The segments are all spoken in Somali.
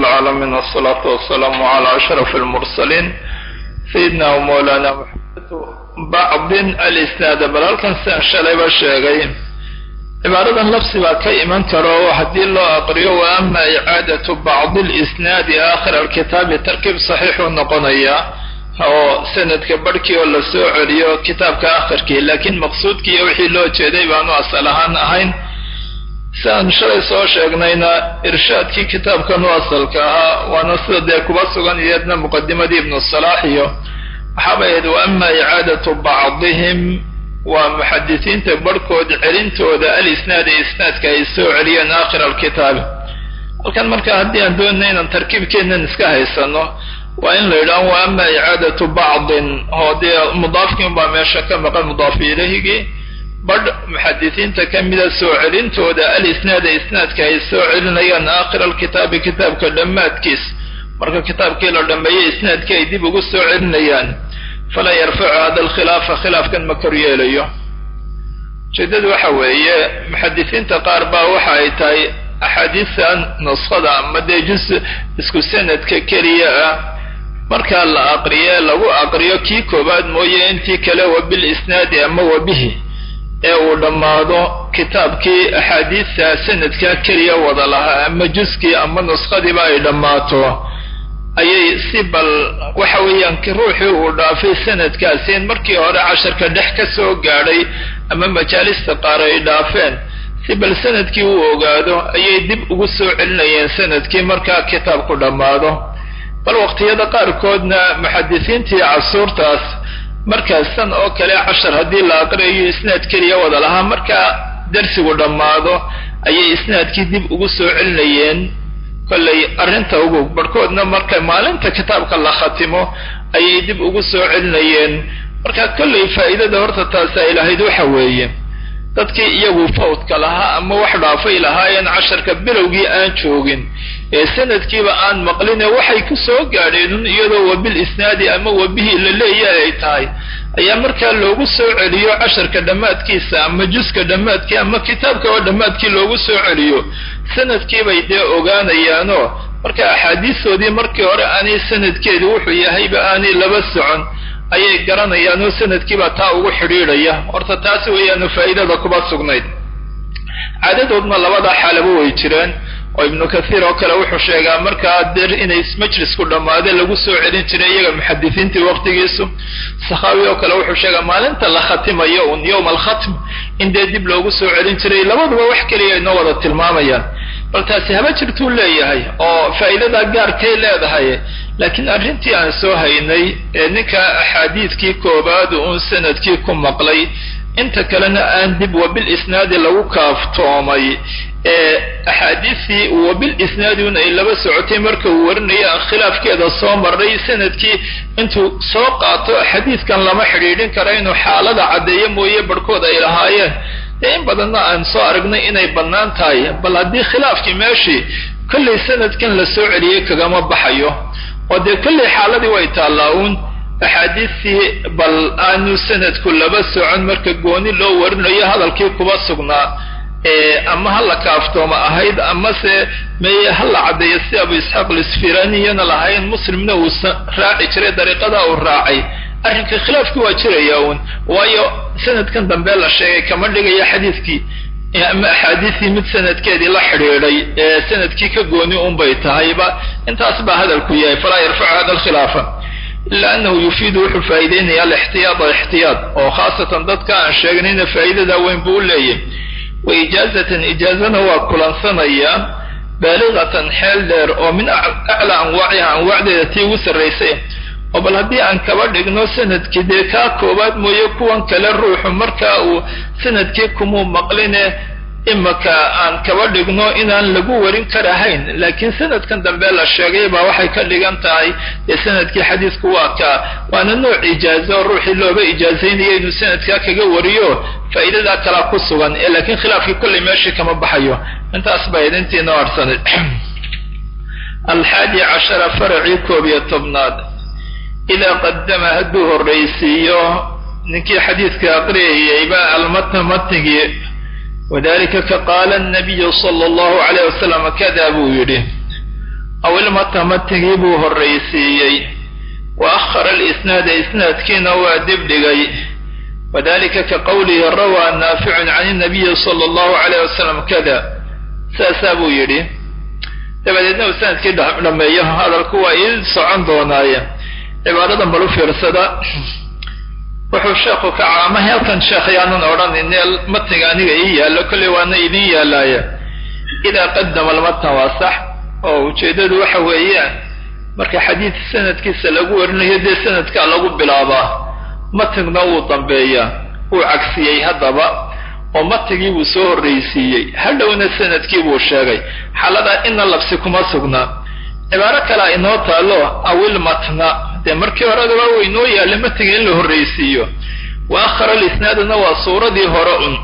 العالمين والصلاة والسلام على أشرف المرسلين سيدنا ومولانا محمد بعض الإسناد bal halkan siaan shalayba sheegay cibaaradan labsi baa ka iman karo haddii loo aqriyo wa ama icaadatu bacdi اlisnaadi aakhir alkitaabi tarkiib saxiixuu noqonayaa oo sanadka barhkii oo la soo celiyo kitaabka akhirkii laakiin maqsuudkii iyo wixii loo jeeday baanu asal ahaan ahayn si aan shalay soo sheegnayna irshaadkii kitaabkan u asalka ahaa waana sida dee kuba sugan iyadna muqadimadii ibnu salaax iyo waxaaba ahayd wa ama icaadatu bacdihim waa muxadisiinta barhkood celintooda alisnaad ee isnaadka ay soo celiyeen aakhir alkitaabi halkan marka haddii aan doonay inaan tarkiibkeennan iska haysano waa in la yidhaho wa ama icaadatu bacdin oo dee mudaafkii unbaa meesha ka maqan mudaafu ilahigii badh muxadisiinta ka mida soo celintooda alisnaada isnaadka ay soo celinayaan aakhir alkitaabi kitaabka dhammaadkiis marka kitaabkii la dhammeeyey isnaadkii ay dib ugu soo celinayaan falaa yarfacu hada alkhilaafa khilaafkan ma kor yeelayo ujeedadu waxa weeye muxadisiinta qaar baa waxa ay tahay axaadiista nuskhada ama dee jus isku sanadka keliya ah markaa la aqriye lagu aqriyo kii koowaad mooye intii kale wa bil isnaadi ama wa bihi ee uu dhammaado kitaabkii axaadiista sanadka keliya wada lahaa ama juskii ama nuskhadiiba ay dhammaato ayay si bal waxa weeyaan ruuxii uu dhaafay sanadkaasi in markii hore casharka dhex ka soo gaadhay ama majaalista qaar ay dhaafeen si bal sanadkii uu ogaado ayay dib ugu soo celinayeen sanadkii markaa kitaabku dhammaado bal waqtiyada qaarkoodna muxadisiintii casuurtaas markaasan oo kale cashar haddii la aqriyayo isnaad keliya wada lahaa markaa darsigu dhammaado ayay isnaadkii dib ugu soo celinayeen kollay arrinta ugu barhkoodna marka maalinta kitaabka la khatimo ayay dib ugu soo celinayeen marka kollay faa'iidada horta taasi ay lahayd waxa weeye dadkii iyagu fawdka lahaa ama wax dhaafay lahaayeen casharka bilowgii aan joogin ee sanadkiiba aan maqline waxay ku soo gaadheen iyadoo wabil isnaadi ama wabihii la leeyahay ay tahay ayaa markaa loogu soo celiyo casharka dhammaadkiisa ama juska dhammaadkii ama kitaabka oo dhammaadkii loogu soo celiyo sanadkiibay dee ogaanayaanoo marka axaadiistoodii markii hore aanay sanadkeedu wuxuu yahayba aanay laba socon ayay garanayaan oo sanadkiibaa taa ugu xidhiidhaya horta taasi weeyaanu faa'iidada kuba sugnayd caadadoodna labada xaalaba way jireen oo ibnu kathiir oo kale wuxuu sheegaa markaa der inay majlisku dhammaade lagu soo celin jiray iyaga muxadisiintii waqtigiisu sakhaawi oo kale wuxuu sheegaa maalinta la khatimayo un yowma alkhatm in dee dib loogu soo celin jiray labaduba wax keliya inoo wada tilmaamayaan bal taasi haba jirtuu leeyahay oo faa'iidadaa gaarkay leedahay laakiin arrintii aan soo haynay ee ninka axaadiidkii koobaad uun sanadkii ku maqlay inta kalena aan dib wabil isnaadi lagu kaaftoomay ee axaadiistii wabil isnaadi un ay laba socotay marka uu warinaya aan khilaafkeeda soo marray sanadkii intuu soo qaato xadiidkan lama xidhiidhin kara inuu xaalada caddeeyo mooye barhkood ay lahaayeen dee in badanna aan soo aragnay inay bannaan tahay bal haddii khilaafkii meeshii kollay sanadkan la soo celiyey kagama baxayo oo dee kollay xaaladii way taallaa uun axaadiistii bal aanu sanadku laba socon marka gooni loo warinayo hadalkii kuba sugnaa ama ha la kaaftooma ahayd amase meye ha la caddeeyo si abu isxaaq lisfiraniyana lahayn muslimna uu raaci jiray dariiqadaa uu raacay arrinka khilaafkii waa jiraya uun waayo sanadkan dambe la sheegay kama dhigayo xadiidkii ama axaadiistii mid sanadkeedii la xidhiidhay ee sanadkii ka gooni unbay tahayba intaas baa hadalku yahay falaa yarfacu hada alkhilaafa ila anahu yufiidu wuxuu faa'iideynaya alixtiyaada ixtiyaad oo khaasatan dadka aan sheegnayna faa'iidada weyn buu u leeyahy wa ijaazatan ijaazana waa kulansanaya baaligatan xeel dheer oo min aclaa anwaaciha anwaacdeeda tii ugu sarraysay oo bal haddii aan kaba dhigno sanadkii dee kaa koobaad mooye kuwan kale ruuxu markaa uu sanadkii kumuu maqline imaka aan kaba dhigno inaan lagu warin karahayn laakiin sanadkan dambe la sheegay baa waxay ka dhigan tahay dee sanadkii xadiisku waa kaa waana nooc ijaazo oo ruuxii looga ijaazaynayo inuu sanadkaa kaga wariyo faa'iidadaa kalaa ku sugan ee laakiin khilaafkii kollay meeshii kama baxayo intaas baa idintii noo harsanay alxaadi cashara faracii koob iyo tobnaad idaa qadama hadduu horraysiiyo ninkii xadiidka aqriyayayba almatna matnigii wadalika ka qaala nabiyu sala allahu calayh wasalam kada buu yidhi aw ilmata matigii buu horraysiiyey wa akhara alisnaada isnaadkiina waa dibdhigay wadalika ka qowlihi rawaa naaficun can inabiyi sala allahu calayh wasalam kada saasaa buu yidhi dabadeedna uu sanadkii dhameeyo hadalku waa ii socon doonaaye cibaaradan bal u fiirsada wuxuu sheekhu ka caamay halkan sheekh yaanan odhanin matniga aniga ii yaallo kolley waana idin yaalaaya idaa qadama almatna waa sax oo ujeeddadu waxa weeyaan marka xadiid sanadkiisa lagu warinayo dee sanadkaa lagu bilaabaa matnigna wuu dambeeyaa wuu cagsiyey haddaba oo matigii buu soo horraysiiyey hadhowna sanadkii buu sheegay xaaladaa ina labsi kuma sugnaa cibaaro kalea inoo taalo awil matna dee markii horedaba wa inoo yaalla matiga in la horraysiiyo wa akhara alisnaaduna waa suuradii hore un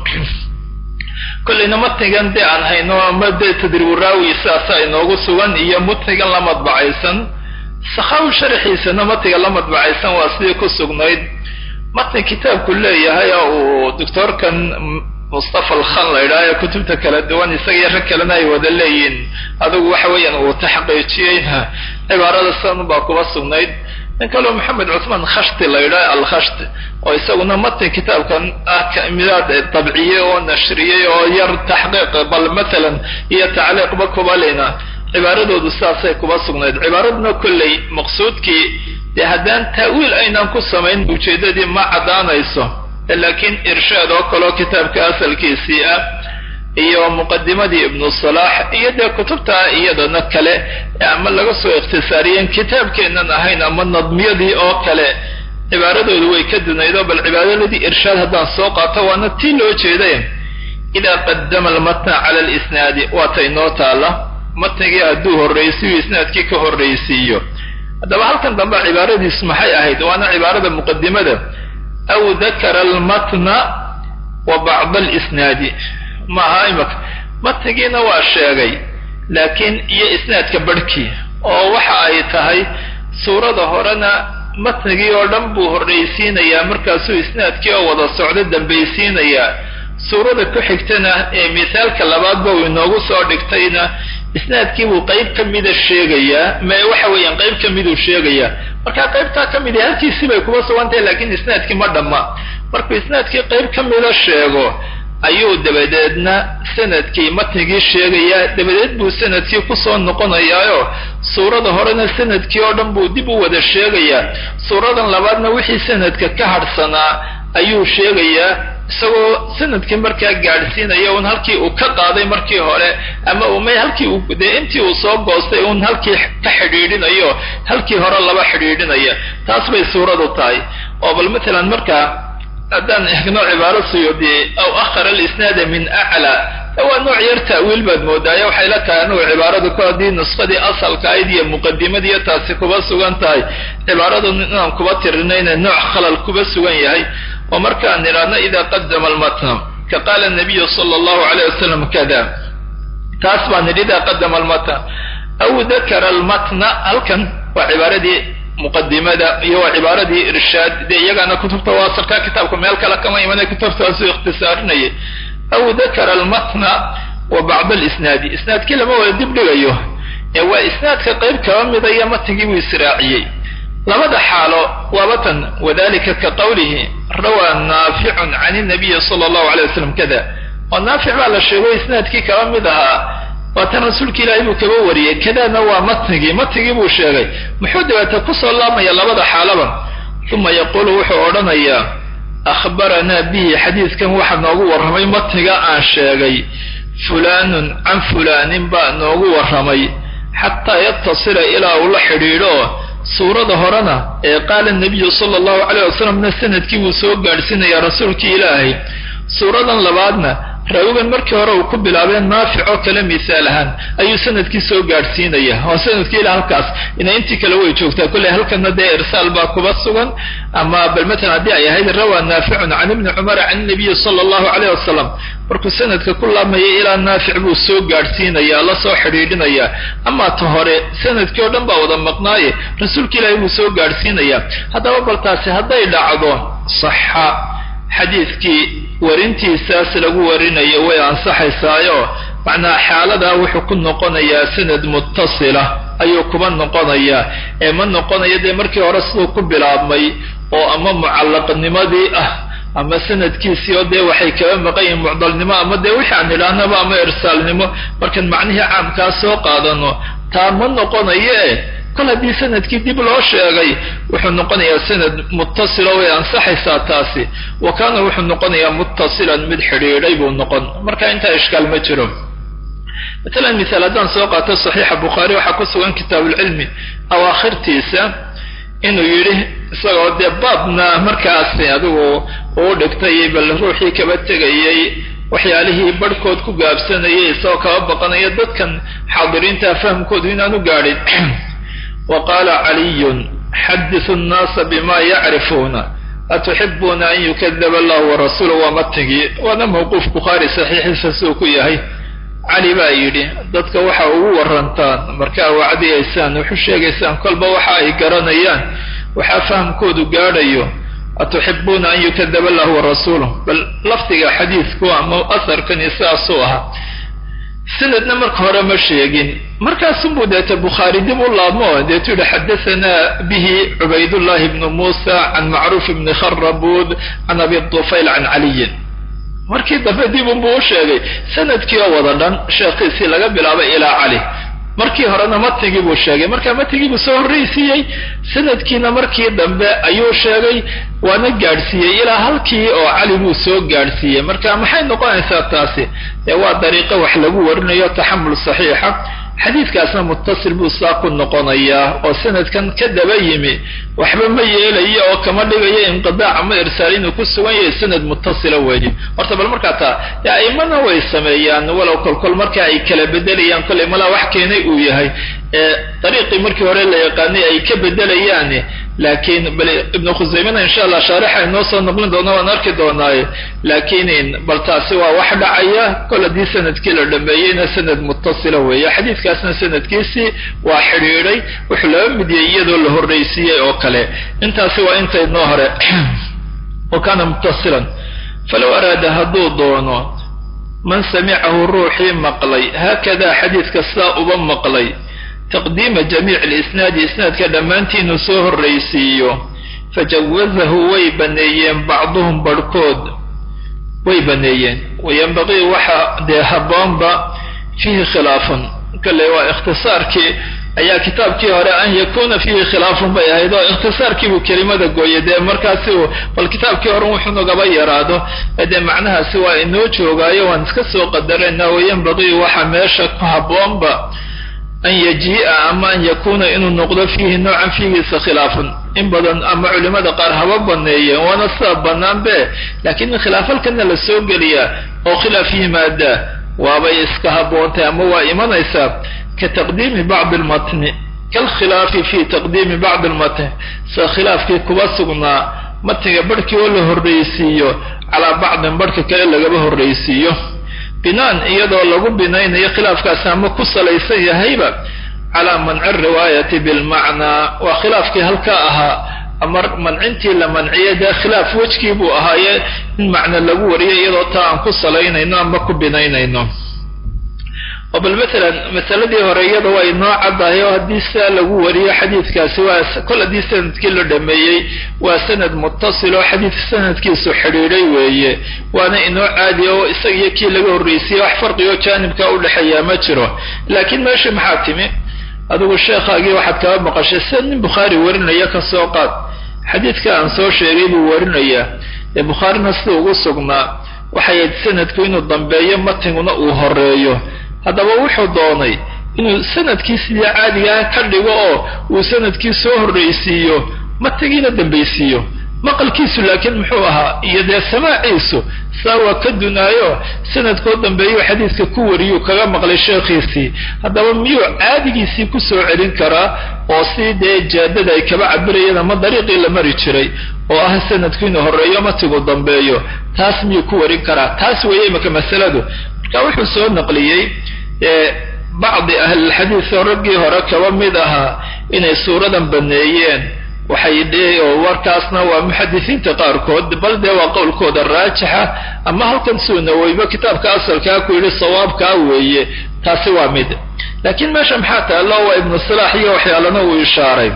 kollayna matnigan dee aan hayno ama dee tadriburaawi saasaa inoogu sugan iyo mutnigan la madbacaysan sakhawi sharxiisana matiga la madbacaysan waa sidii ku sugnayd matni kitaabku leeyahay oo uu doctoorkan mustafa alkhan la idhaha ee kutubta kala duwan isaga iyo rag kalena ay wada leeyihiin adigu waxa weeyaan uu taxqiijiyeyna cibaarada san baa kuba sugnayd nin kaleo maxamed cuthmaan khashti la yidhaha alkhashti oo isaguna matni kitaabkan ah midaad dabciyey oo nashriyey oo yar taxqiiq bal mathalan iyo tacliiqba kuba leyna cibaaradoodu saasay kuba sugnayd cibaaraduna kolley maqsuudkii dee haddaan ta'wiil aynaan ku samayn ujeeddadii ma caddaanayso laakiin irshaad oo kaleo kitaabka asalkiisii ah iyo muqadimadii ibnu salaax iyo dee kutubta iyadana kale ama laga soo ikhtisaariyeen kitaabkeennan ahayn ama nadmiyadii oo kale cibaaradoodu way ka dunaydo bal cibaaradii irshaad haddaan soo qaato waana tii loo jeeday idaa qadama almatna cala alisnaadi waata inoo taala matnigii hadduu horraysiyo isnaadkii ka horraysiiyo haddaba halkan dambe cibaaradiisu maxay ahayd waana cibaarada muqadimada aw dakara almatna wa bacda alisnaadi maaha imaka matnigiina waa sheegay laakiin iyo isnaadka barhkii oo waxa ay tahay suurada horena matnigii oo dhan buu horraysiinayaa markaasuu isnaadkii oo wada socdo dambaysiinayaa suurada ku xigtana ee misaalka labaadba uu inoogu soo dhigtayna isnaadkii buu qayb ka mida sheegayaa ma waxa weeyaan qayb ka miduu sheegayaa marka qaybtaa ka midi halkiisii bay kuba sugantahay laakiin isnaadkii ma dhamma markuu isnaadkii qayb ka mida sheego ayuu dabadeedna sanadkii matnigii sheegayaa dabadeed buu sanadkii kusoo noqonayaayo suurada horena sanadkii oo dhan buu dib u wada sheegayaa suuradan labaadna wixii sanadka ka hadhsanaa ayuu sheegayaa isagoo sanadkii markaa gaadhsiinaya un halkii uu ka qaaday markii hore ama umay halkii uu dee intii uu soo goostay un halkii ka xidhiidhinayo halkii hore laba xidhiidhinaya taas bay suuradu tahay oo bal matalan markaa haddaan egno cibaaro suyuudi aw akhara alisnaada min aclaa waa nooc yar ta'wiil baad moodaayo waxay la tahay anugu cibaaradu ku haddii nuskhadii asalka ayd iyo muqadimadiiyo taasi kuba sugan tahay cibaaradu inaan kuba tirinayna nooc khalal kuba sugan yahay oo markaan nidhaahno idaa qadama almatna ka qaala nabiyu sala allahu alayh wasalam kada taas baan nidhi idaa qadama almatna aw dakara almatna halkan waa cibaaradii muqadimada iyo waa cibaaradii irshaad dee iyagaana kutubta waasalka kitaabka meel kale kama imanay kutubtaasuu ikhtisaarinayay aw dakara almatna wa bacda alisnaadi isnaadkii lama wada dib dhigayo ee waa isnaadka qayb kaba mida iyo matnigii buu israaciyey labada xaalo waaba tan wadalika ka qowlihi rawaa naaficun can inabiyi sala allahu alay wasalam kada oo naafic baa la sheego isnaadkii kaba mid ahaa waatan rasuulka ilaahay buu kaba wariyey kadana waa matnigii matnigii buu sheegay muxuu dabeeta kusoo laabmaya labada xaalaba uma yaquulu wuxuu odhanayaa akhbaranaa bihi xadiidkan waxaa noogu warramay matniga aan sheegay fulaanun can fulaanin baa noogu warramay xataa yatasila ilaa uu la xidhiidho suurada horena ee qaala nabiyu sala allahu calayh wasalamna sanadkii buu soo gaadhsiinayaa rasuulkii ilaahay suuradan labaadna raawigan markii hore uu ku bilaabeen naafic oo kale misaal ahaan ayuu sanadkii soo gaadhsiinaya oo sanadkii ila halkaas ina intii kale way joogtaa kolley halkana dee irsaal baa kuba sugan ama bal matalan haddii ay ahayd rawaa naaficun can ibni cumara can nabiyi sala allahu calayh wasalam markuu sanadka ku laamayay ilaa naafic buu soo gaadhsiinaya la soo xidhiidhinaya amaa ta hore sanadkii oo dhan baa wada maqnaaye rasuulka ilaahay buu soo gaadhsiinaya haddaba bal taasi hadday dhacdo saxa xadiidkii warintiisaas lagu warinayo way ansaxaysaayo macnaa xaaladaa wuxuu ku noqonayaa sanad muttasila ayuu kuba noqonayaa ee ma noqonayo dee markii hore siduu ku bilaabmay oo ama mucallaqnimadii ah ama sanadkiisii oo dee waxay kaba maqan yihiin mucdalnimo ama dee wixii aan idhaahnaba ama irsaalnimo markaan macnihii caamkaa soo qaadano taa ma noqonayo e kol haddii sanadkii dib loo sheegay wuxuu noqonayaa sanad muttasila way ansaxaysaa taasi wa kaana wuxuu noqonayaa muttasilan mid xidhiidhay buu noqon marka intaa ishkaal ma jiro matalan misaal haddaan soo qaato saxiixa bukhaari waxaa ku sugan kitaabuulcilmi awaakhirtiisa inuu yidhi isagoo dee baabna markaasi adigu uu dhigtay bal ruuxii kaba tegayay waxyaalihii barhkood ku gaabsanayay isagoo kaba baqanaya dadkan xaadiriinta fahamkoodu inaanu gaadhin wa qaala caliyun xadisu nnaasa bima yacrifuuna atuxibuuna an yukadaba allahu warasuulu waa matigii waana mawquuf bukhaari saxiixiisa siduu ku yahay cali baa yidhi dadka waxa ugu warantaan markaa wacdiyaysaan wuxu sheegaysaan kolba waxa ay garanayaan waxaa fahamkoodu gaadhayo atuxibuuna an yukadaba allahu warasuuluh bal lafdiga xadiidku ama asarkani sidaasuu ahaa sanadna marka hore ma sheegin markaasunbuu deeta bukhaari dib u laabmo deetu yihi xadahanaa bihi cubaydullahi bnu muusa can macruuf bni kharabud can abi tufayl can caliyin markii dambe dib unbuu u sheegay sanadkii oo wada dhan sheekhiisii laga bilaabay ilaa cali markii horena matigii buu sheegay marka matigii buu soo horraysiiyey sanadkiina markii dambe ayuu sheegay waana gaadhsiiyey ilaa halkii oo cali buu soo gaadhsiiyey marka maxay noqonaysaa taasi dee waa dariiqo wax lagu warinayo taxamul saxiixa xadiidkaasna muttasil buu saa ku noqonayaa oo sanadkan ka daba yimi waxba ma yeelayo oo kama dhigayo inqidaac ama irsaal inuu ku sugan yahay sanad muttasila weeye horta bal markaa taa dee aimana way sameeyaan walow kolkol marka ay kala bedelayaan kollay malaa wax keenay uu yahay ee dariiqii markii hore la yaqaanay ay ka bedelayaan laakiin bal ibnu khusaymana insha allah shaarixa inoo soo noqlin doona waan arki doonaaye laakiin bal taasi waa wax dhacaya kol haddii sanadkii la dhameeyeyna sanad muttasila weeye xadiidkaasna sanadkiisii waa xidhiidhay wuxuu laba midiyey iyadoo la horraysiiyey oo kale intaasi waa inta inoo hore wa kaana muttasilan falow araada hadduu doono man samicahu ruuxii maqlay haakada xadiidka sidaa uba maqlay taqdiima jamiici lisnaadi isnaadka dhammaantii inuu soo horraysiiyo fajawazahu way baneeyeen bacduhum barhkood way baneeyeen wayanbaqii waxa dee habboonba fiihi khilaafun kale waa ikhtisaarkii ayaa kitaabkii hore an yakuna fiihi khilaafun bay ahayd oo ikhtisaarkiibuu kelimada gooyay dee markaasi uu bal kitaabkii hore wuxuu nagaba yaraado dee macnahaasi waa inoo joogaayo waan iska soo qadaraynaa wayanbaqii waxa meesha ku habboonba an yajii'a ama an yakuuna inuu noqdo fiihi noocan fiigiisa khilaafun in badan ama culimada qaar haba baneeyeen waana sidaa bannaan be laakiin in khilaafalkana la soo geliyaa oo khilaaf yimaadaa waabay iska haboontay ama waa imanaysaa ka taqdiimi bacdi almatni kalkhilaafi fi taqdiimi bacdi almatni sida khilaafkii kuba sugnaa matniga barhkii oo la horraysiiyo calaa bacdin barhka kale lagaba horraysiiyo binaan iyadoo lagu binaynayo khilaafkaasi ama ku salaysan yahayba calaa manci riwaayati bilmacnaa waa khilaafkii halkaa ahaa ama mancintii la manciyay dee khilaaf wejkii buu ahaaye in macno lagu wariyo iyadoo taa aan ku salaynayno ama ku binaynayno oo bal matalan masaladii hore iyada waa inoo caddahay oo haddii sidaa lagu wariyo xadiidkaasi waa kol haddii sanadkii la dhameeyey waa sanad muttasil oo xadiid sanadkiisu xidhiidhay weeye waana inoo caadi oo isaga iyo kii laga horraysiye wax farqigo jaanibka udhexeeyaa ma jiro laakiin meesha maxaa timi adigu sheekhaagii waxaad kaba maqashay sida nin bukhaari warinaya ka soo qaad xadiidka aan soo sheegay buu warinayaa ee bukhaarina sida ugu sugnaa waxay ahayd sanadku inuu dambeeyo matinguna uu horeeyo haddaba wuxuu doonay inuu sanadkii sidii caadigaa ka dhigo oo uu sanadkii soo horraysiiyo matigiina dambaysiiyo maqalkiisu laakiin muxuu ahaa iyo dee samaaciisu saa waa ka dunaayo sanadkoo dambeeyuu xadiidka ku wariyuu kaga maqlay sheekhiisii haddaba miyuu caadigiisii ku soo celin karaa oo si dee jaadada ay kaba cabirayeen ama dariiqii la mari jiray oo ah sanadku inuu horreeyo matigu dambeeyo taas miyuu ku warin karaa taas weeye imaka masaladu marka wuxuu soo naqliyey bacdi ahlilxadiid oo raggii hore kaba mid ahaa inay suuradan baneeyeen waxay dhe oo warkaasna waa muxadisiinta qaarkood bal dee waa qowlkooda raajixa ama halkan suunaweyba kitaabka asalkaa ku yidhi sawaabkaa weeye taasi waa mid laakiin meesha maxaa taallo waa ibnu silaax iyo waxyaalana uu ishaaray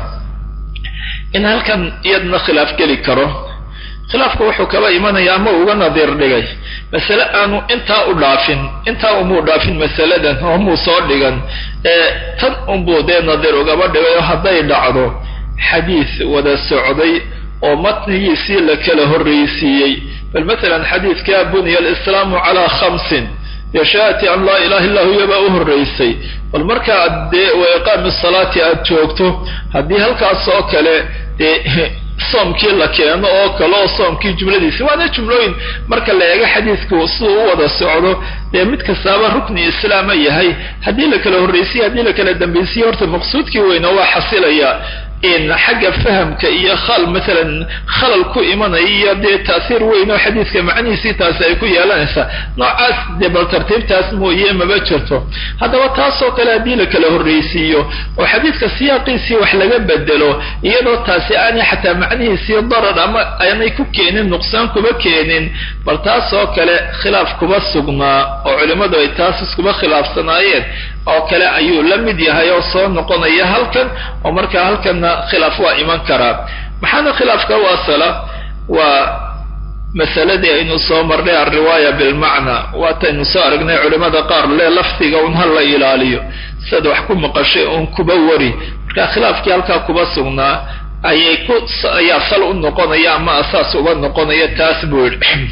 in halkan iyadna khilaaf geli karo khilaafku wuxuu kaba imanaya ama uga nadiir dhigay masale aanu intaa u dhaafin intaa umuu dhaafin masaladan oo muu soo dhigan ee tan unbuu dee nadiir ugaba dhigay oo hadday dhacdo xadiis wada socday oo matnigiisii la kala horraysiiyey bal matalan xadiidka buniya alislaamu calaa khamsin dee shahaati an laa ilaha illa huya baa u horraysay bal marka ad dee wa iqaami salaati aada joogto haddii halkaas oo kale dee soomkii la keeno oo kale oo soomkii jumladiisi waana jumlooyin marka la eego xadiidku siduu u wada socdo dee mid kastaaba rukni islaama yahay haddii la kala horraysiye haddii la kala dambaysiye horta maqsuudkii weyna waa xasilaya in xagga fahamka iyo khal maalan khalal ku imanaya iyo dee ta'hiir weyn oo xadiidka macnihiisii taasi ay ku yeelanaysaa noocaas dee bal tartiibtaas mooye maba jirto haddaba taasoo kale haddii la kala horraysiiyo oo xadiidka siyaaqiisii wax laga bedelo iyadoo taasi aanay xataa macnihiisii darar ama aanay ku keenin nuqsaan kuba keenin bal taasoo kale khilaaf kuba sugnaa oo culimmadu ay taas iskuba khilaafsanaayeen oo kale ayuu la mid yahay oo soo noqonaya halkan oo markaa halkanna khilaaf waa iman karaa maxaana khilaafka u asala waa masaladii aynu soo marnay alriwaaya bilmacna waataynu soo aragnay culimmada qaar le lafdiga un ha la ilaaliyo siad wax ku maqashay uun kuba wari marka khilaafkii halkaa kuba sugnaa ayay ku ayaa sal u noqonaya ama asaas uga noqonaya taas buu yidhi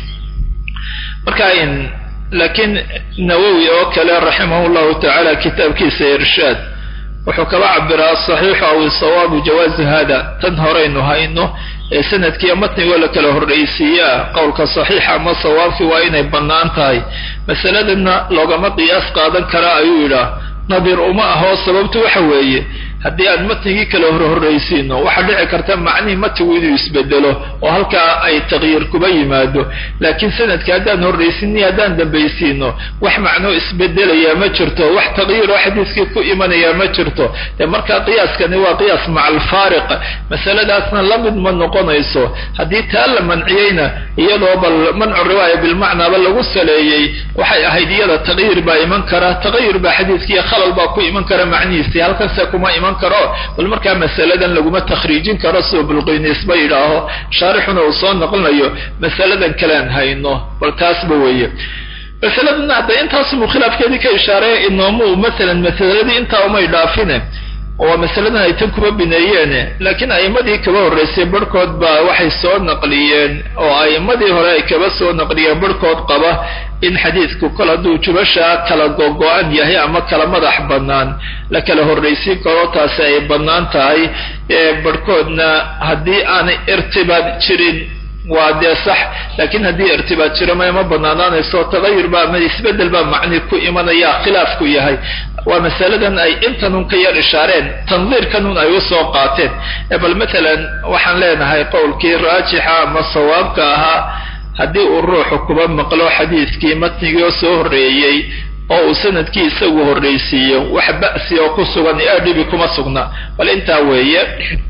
marka in laakiin nawowi oo kale raximah llahu tacaala kitaabkiisa irshaad wuxuu kaba cabiraa saxiixu aw sawaabu jawaazi hada tan horaynu hayno ee sanadkiiyo matnigoo la kala horraysiiyaa qowlka saxiixa ama sawaabkii waa inay bannaan tahay masaladana loogama qiyaas qaadan karaa ayuu yidhaah nadir uma ahoo sababtu waxa weeye haddii aan matnigii kala horhorraysiino waxaa dhici karta macnihii matnigu inuu isbedelo oo halkaa ay taqyiir kuba yimaado laakiin sanadka haddaan horraysiini haddaan dambaysiino wax macnoo isbedelaya ma jirto wax taqyiiroo xadiiskii ku imanaya ma jirto dee markaa qiyaaskani waa qiyaas maca alfaariq masaladaasna la mid ma noqonayso haddii taa la manciyeyna iyadoo bal mancu riwaaya bilmacnaaba lagu saleeyey waxay ahayd iyada taqyiir baa iman kara taqayur baa xadiiskiiyo khalal baa ku iman kara macnihiisii halkanse kuma iman karo bal markaa masaladan laguma takhriijin karo siduu bulqiniisba yidhaaho shaarixuna uu soo noqonayo masaladan kalean hayno bal taasba weeye masaladana hadda intaasubuu khilaafkeedii ka ishaareeya inoomu masalan masaladii intaa umay dhaafine waa masaladan ay tan kuba bineeyeen laakiin a'immadii kaba horraysay barhkood baa waxay soo naqliyeen oo a'immadii hore ay kaba soo naqliyeen barhkood qaba in xadiidku kol hadduu jubashaa kala gogo-an yahay ama kala madax bannaan la kala horraysiin karo taasi ay bannaan tahay barhkoodna haddii aanay irtibaad jirin waa dee sax laakiin haddii irtibaad jiro ma ma banaanaanayso tagayur baa ama isbedel baa macni ku imanaya khilaafku yahay waa masaladan ay intanun ka yar ishaareen tandiirkanun ay usoo qaateen bal matalan waxaan leenahay qowlkii raajixa ama sawaabka ahaa haddii uu ruuxu kuba maqlo xadiidkii matnigii oo soo horreeyey oo uu sanadkii isagu horraysiiyo wax ba'si oo ku sugan ee dhibi kuma sugna bal intaa weeye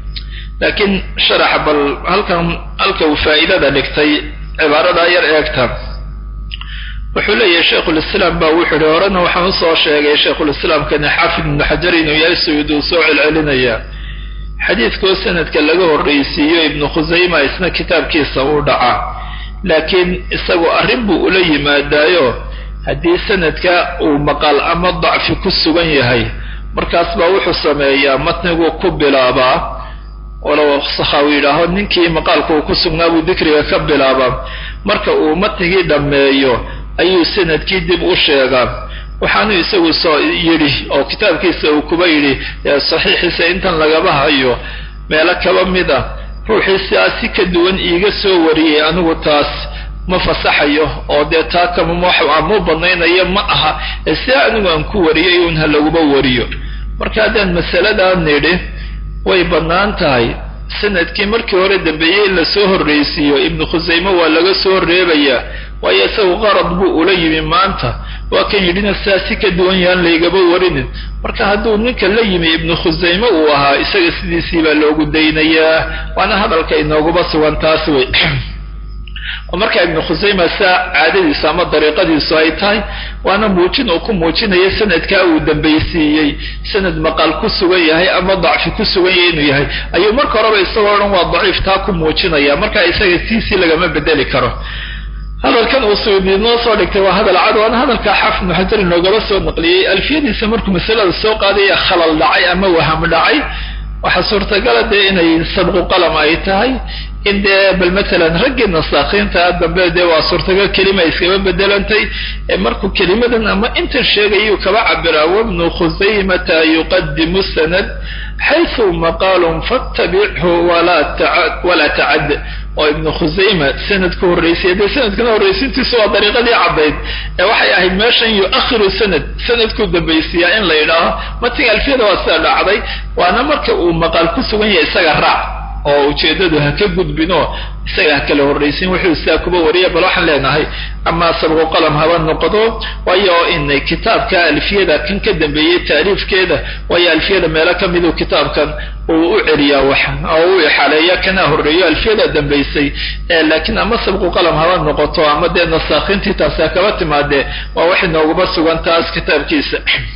laakiin sharaxa bal halkan halka uu faa'idada dhigtay cibaaradaa yar eegta wuxuu leeyahay sheikhulislaam baa wuxuu ihi horena waxaan usoo sheegay sheikhulislaamkani xaafid ibnu xajar inuu yahay sayid uu soo celcelinaya xadiidkoo sanadka laga horraysiiyo ibnu khusayma isna kitaabkiisa uu dhaca laakiin isagu arrin buu ula yimaadaayo haddii sanadka uu maqal ama dacfi ku sugan yahay markaas baa wuxuu sameeyaa matniguu ku bilaabaa walow sakhawi yidhaaho ninkii maqaalka uu ku sugnaa buu dikriga ka bilaabaa marka uu matnigii dhammeeyo ayuu sanadkii dib u sheegaa waxaanu isagu soo yidhi oo kitaabkiisa uu kuba yidhi saxiixiisa intan lagaba hayo meelo kaba mid a ruuxii sidaas si ka duwan iiga soo wariyey anigu taas ma fasaxayo oo dee taa kama banaynayo ma aha ee sidaa anigu aan ku wariyay un ha laguba wariyo marka haddaan masaladaa nidhi way bannaan tahay sanadkii markii hore dambeeyey in lasoo horraysiiyo ibnu khusayme waa laga soo reebayaa waayo isagu qarad buu ula yimi maanta waa kan yidhina sidaasi ka duwan yaan laygaba warinin marka hadduu ninka la yimi ibnu khusayme uu ahaa isaga sidiisii baa loogu daynayaa waana hadalka inooguba sugan taas wey oo marka ibnu khusayma saa caadadiisu ama dariiqadiisu ay tahay waana muujin uu ku muujinaya sanadkaa uu dambaysiiyey sanad maqal ku sugan yahay ama dacfi ku sugan yahay inuu yahay ayuu marka horeba isagoo dhan waa daciif taa ku muujinaya marka isaga tiisii lagama bedeli karo hadalkan uu suyuudi noo soo dhigtay waa hadal cad waana hadalka xaafid ibnu xajar inoogaba soo naqliyey alfiyadiisa markuu masalada soo qaadaya khalal dhacay ama waham dhacay waxaa suurtagala dee inay sabqu qalam ay tahay in dee bal matalan raggii nasaakiinta dambe dee waa suurtagal kelima iskaba bedelantay markuu kelimadan ama intan sheegayuu kaba cabiraa wabnu khusaymata yuqadimu sanad xaysu maqaalun fattabichu walaa tacad oo ibnu khusayma sanadku horreysay dee sanadkana horraysintiisu waa dariiqadii caddayd ee waxay ahayd meeshan yuakhiru sanad sanadkuu dambaysiiyaa in la yidhaaho matiga alfiyada waa sida dhacday waana marka uu maqaal ku sugan yahay isaga raac oo ujeeddadu ha ka gudbinoo isaga ha kala horraysin wuxuu sidaa kuba wariya bal waxaan leenahay ama sabqu qalam haba noqdo waayo in kitaabka alfiyada kan ka dambeeyey taariifkeeda waayo alfiyada meelo ka miduu kitaabkan uu u celiyaa wax oo u ixaaleeya kana horreeyo alfiyada dambaysay laakiin ama sabqu qalam haba noqoto ama dee nasaakiintii taasi ha kaba timaadee waa wax inooguba sugan taas kitaabkiisa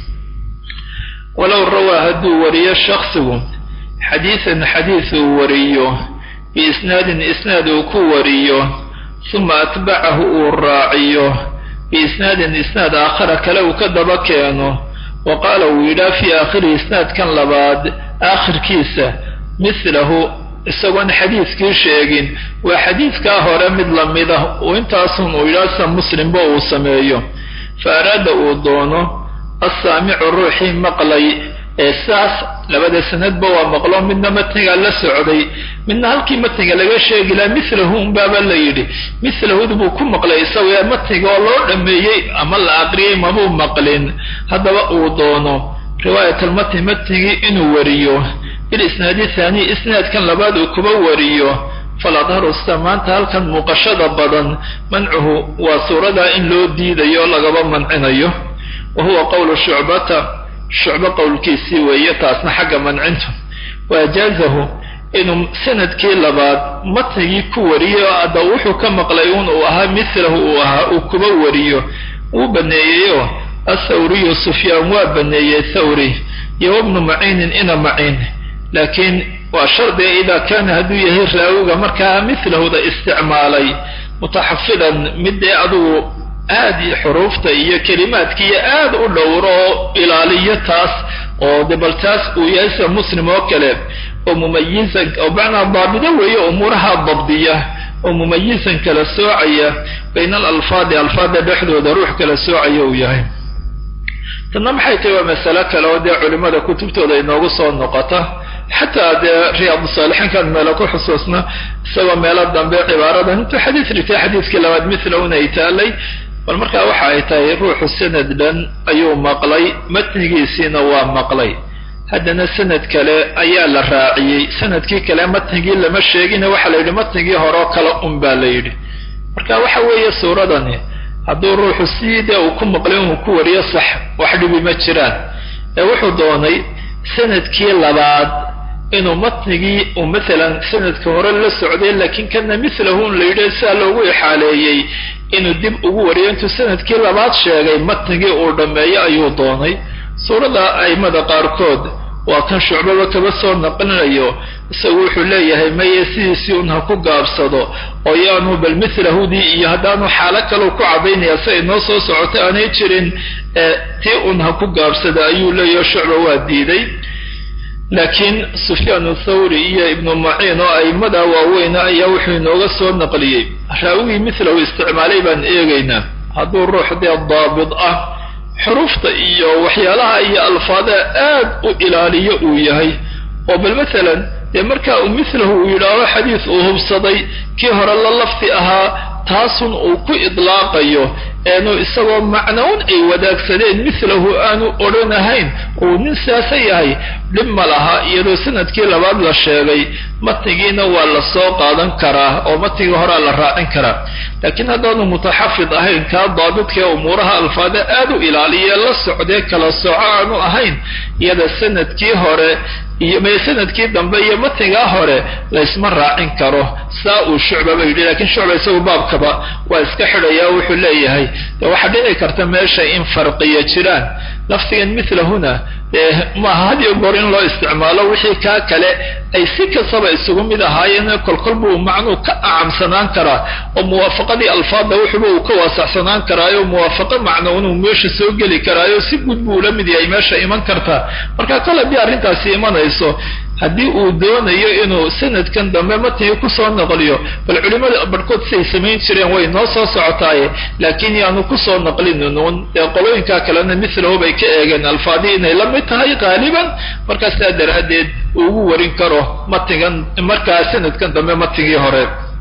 walow rawaa hadduu wariyo shaksigu xadiisan xadiis uu wariyo biisnaadin isnaad uu ku wariyo suma atbacahu uu raaciyo biisnaadin isnaad aakhara kale uu ka daba keeno wa qaala uu yidhaa fii aakhiri isnaadkan labaad aakhirkiisa mithlahu isagoon xadiiskii sheegin waa xadiiskaa hore mid lamida uu intaasun uu yidhaa sa muslimba uu sameeyo fa araada uu doono assaamicu ruuxii maqlay ee saas labada sanadba waa maqlo midna matnigaa la socday midna halkii matniga laga sheegi laha milahu unbaaba la yidhi milahud buu ku maqlay isaga matniga oo loo dhameeyey ama la aqriyey mabuu maqlin haddaba uu doono riwaayat almatni matnigii inuu wariyo bilisnaadi thaani isnaadkan labaad uu kuba wariyo faladharu sida maanta halkan muuqashada badan mancuhu waa suuradaa in loo diidayo lagaba mancinayo wa huwa qowlu shucbata shucbo qowlkiisii weeye taasna xagga mancintu waajaazahu inuu sanadkii labaad matnigii ku wariyo adda wuxuu ka maqlay un uu ahaa milahu uu ahaa uu kuba wariyo wuu baneeyeyo athawriyu sufyaan waa baneeyey thawri iyo wabnu maciinin ina maciin laakiin waa shardiga idaa kaana hadduu yahay raawiga markaa milahuda isticmaalay mutaxafidan midee adugu aad iyo xuruufta iyo kelimaadkiiyo aad u dhowro oo ilaaliyo taas oo de bal taas uu yahay sida muslim oo kale oo mumayizan oo macnaa daabido weeye umuuraha dabdiya oo mumayizan kala soocaya bayna alalfaadi alfaada dhexdooda ruux kala soocaya uu yahay tanna maxay tahay waa masalo kale oo dee culimmada kutubtooda inoogu soo noqota xataa dee riyaadu saalixiinkan meelo ku xusuusna isagoo meelo dambe cibaaradan intuu xadiis dhigtay xadiiskii labaad mithla un ay taalay bal markaa waxa ay tahay ruuxu sanad dhan ayuu maqlay matnigiisiina waa maqlay haddana sanad kale ayaa la raaciyey sanadkii kale matnigii lama sheegina waxaa la yidhi matnigii horeo kale un baa la yidhi marka waxa weeye suuradani hadduu ruuxu sidee uu ku maqlay inuu ku wariyo sax wax dhibi ma jiraan ee wuxuu doonay sanadkii labaad inuu matnigii uu maalan sanadka hore la socday laakiin kana milahu un la yidhi sidaa loogu ixaaleeyey inuu dib ugu wariyo intuu sanadkii labaad sheegay matnigii uu dhammeeyo ayuu doonay suurada aimada qaarkood waa kan shucbaba kaba soo naqlinayo isagu wuxuu leeyahay maye sidiisii un ha ku gaabsado oo yaanu bal milahudii iyo haddaanu xaalo kalau ku caddaynaya si ay noo soo socotay aanay jirin tii un ha ku gaabsada ayuu leeyaho shucba waa diiday laakiin sufyaan thawri iyo ibnu maciin oo aimada waaweyna ayaa wuxuu inooga soo naqliyey raawigii milahu isticmaalay baan eegaynaa hadduu ruux dee daabid ah xuruufta iyo waxyaalaha iyo alfaadaha aad u ilaaliyo uu yahay oo bal maalan dee markaa uu milahu uu yidhaaho xadiis uu hubsaday kii hore la lafdi ahaa taasun uu ku idlaaqayo eenu isagoo macnown ay wadaagsadeen milahu aanu odhanahayn uu nin siyaasa yahay dhib ma laha iyadoo sanadkii labaad la sheegay matnigiina waa la soo qaadan karaa oo matnigii horea la raacin karaa laakiin haddaanu mutaxafid ahayn kaa daabidkae umuuraha alfaada aad u ilaaliye la socdee kala soco aanu ahayn iyada sanadkii hore iyo mee sanadkii dambe iyo matigaa hore laysma raacin karo saa uu shucbaba yidhi lakiin shucba isagu baabkaba waa iska xidhaya wuxuu leeyahay de waxaa dhici karta meesha in farqiya jiraan lafdigan milahuna maaha had iyo goor in loo isticmaalo wixii kaa kale ay si kastaba isugu mid ahaayeen kolkol buu macnuu ka acamsanaan karaa oo muwaafaqadii alfaadda wuxuuba uu ka waasaxsanaan karaayo muwaafaqo macnown uu meesha soo geli karaayo si guud buu ula mid yahay meesha iman kartaa marka kol haddii arrintaasi imanayso haddii uu doonayo inuu sanadkan dambe matnigi kusoo naqliyo bal culimada barhkood siday samayn jireen way noo soo socotaaye laakiin yaanu kusoo naqlinuun ee qolooyinkaa kalena milahu bay ka eegeen alfaadii inay la mid tahay qaaliban markaa sidaa daraaddeed uu ugu warin karo matigan markaa sanadkan dambe matigii hore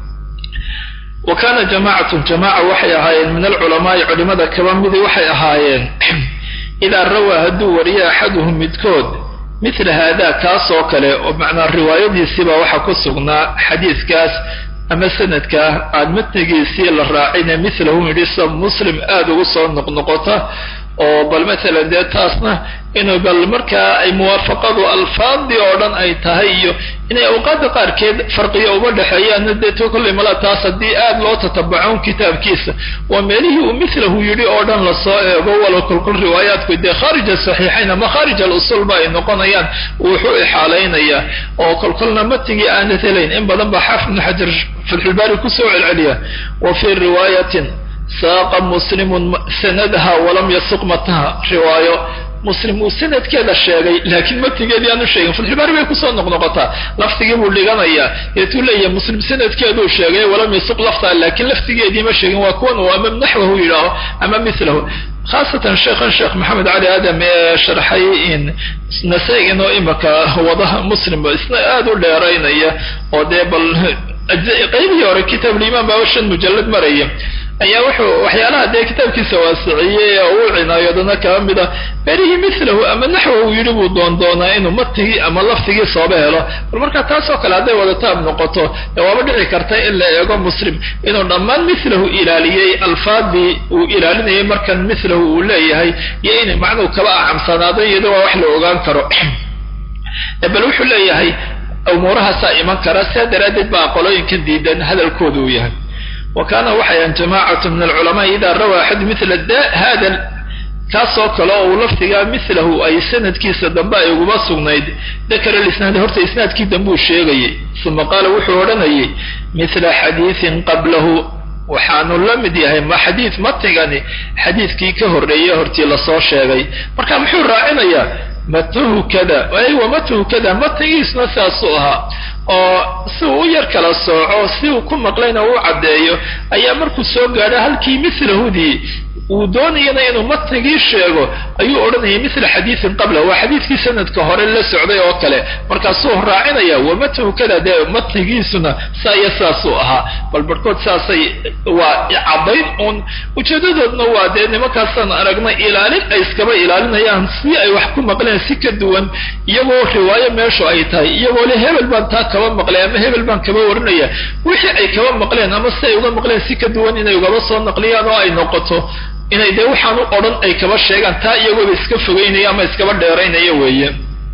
wa kaana jamaacatun jamaaca waxay ahaayeen min alculamaai culimada kaba midi waxay ahaayeen idaa rawaa hadduu wariyo axaduhum midkood mila haada kaas oo kale oo macnaa riwaayadiisiiba waxaa ku sugnaa xadiidkaas ama sanadkaa aan matnigiisii la raacine milahu yidhi sa muslim aada ugu soo noqnoqota oo bal maalan dee taasna inuu bal markaa ay muwaafaqadu alfaadii oo dhan ay tahay iyo inay awqaadda qaarkeed farqiya uma dhexeeyaanna dee to kollay mala taas haddii aad loo tatabacoon kitaabkiisa waa meelihii uu milahu yidhi oo dhan lasoo eego walow kolkol riwaayaadku dee khaarij asaxiixayn ama khaarij alusulba ay noqonayaan wuxuu ixaalaynayaa oo kolkolna matigii aanad helayn in badan baa xaafid ibnu xajar fatxulbaari kusoo celceliya wa fii riwaayatin saaqa muslimun sanadaha walam yasuq matnaha riwaayo muslim uu sanadkeeda sheegay laakiin matigeedii aanu sheegin fatxulbaari bay kusoo noqnoqotaa lafdigii buu dhiganayaa deetuu leeyahay muslim sanadkeeduu sheegay walam yasuq laftaa laakiin laftigeedii ma sheegin waa kuwan uu ama naxwahu yidhaaho ama milahu khaasatan sheekhan sheekh maxamed cali aadam ee sharxay in nasaa-in oo imaka wadaha muslim isna aada u dheeraynaya oo dee bal qaybihii hore kitaabulimaan baaba shan mujallad maraya ayaa wuxuu waxyaalaha dee kitaabkiisa waasiciyey oo uu cinaayodana kaba mida berihii milahu ama naxwa uu yidhi buu doondoonaa inuu matigii ama laftigii sooba helo bal markaa taasoo kale hadday wadataab noqoto ee waaba dhici karta in la eego muslim inuu dhammaan milahu ilaaliyey alfaadii uu ilaalinayay markan milahu uu leeyahay iyo inay macnuhu kaba acamsanaado iyado waa wax la ogaan karo bal wuxuu leeyahay umuurahaasaa iman kara sidaa daraaddeed baa qolooyinkan diidan hadalkooda uu yahay wa kaana waxayan jamaacatu min alculamaa idaa rawaa axad mila hada kaasoo kale oo uu lafdigaa milahu ay sanadkiisa dambe ay uguma sugnayd dakara lisnaad horta isnaadkii dambe uu sheegayay uma qaala wuxuu odhanayay mila xadiiin qablahu waxaanu la mid yahay ma xadiid matigani xadiidkii ka horreeyey hortii lasoo sheegay marka muxuu raacinayaa matuhu kada aywa matuhu kada matigiisna sidaasuu ahaa oo si uu u yar kala sooco si uu ku maqlayna uu caddeeyo ayaa markuu soo gaadho halkii milahudii uu doonayana inuu matnigii sheego ayuu odhanayay mila xadiiin qabla waa xadiidkii sanadka hore la socday oo kale markaasuu raacinaya wamatnu kada dee matnigiisuna saa iyo saasuu ahaa bal barhkood saasay waa caddayn uun ujeedadoodna waa dee nimankaasaan aragnay ilaalin ay iskaba ilaalinayaan si ay wax ku maqleen si ka duwan iyagoo riwaayo meeshu ay tahay iyagoo le hebel baan taa kaba maqlay ama hebel baan kaba warinaya wixii ay kaba maqleen ama si ay uga maqleen si ka duwan inay ugaba soo naqliyaan oo ay noqoto inay dee waxaan u odhan ay kaba sheegaan taa iyagooba iska fogeynaya ama iskaba dheeraynaya weeye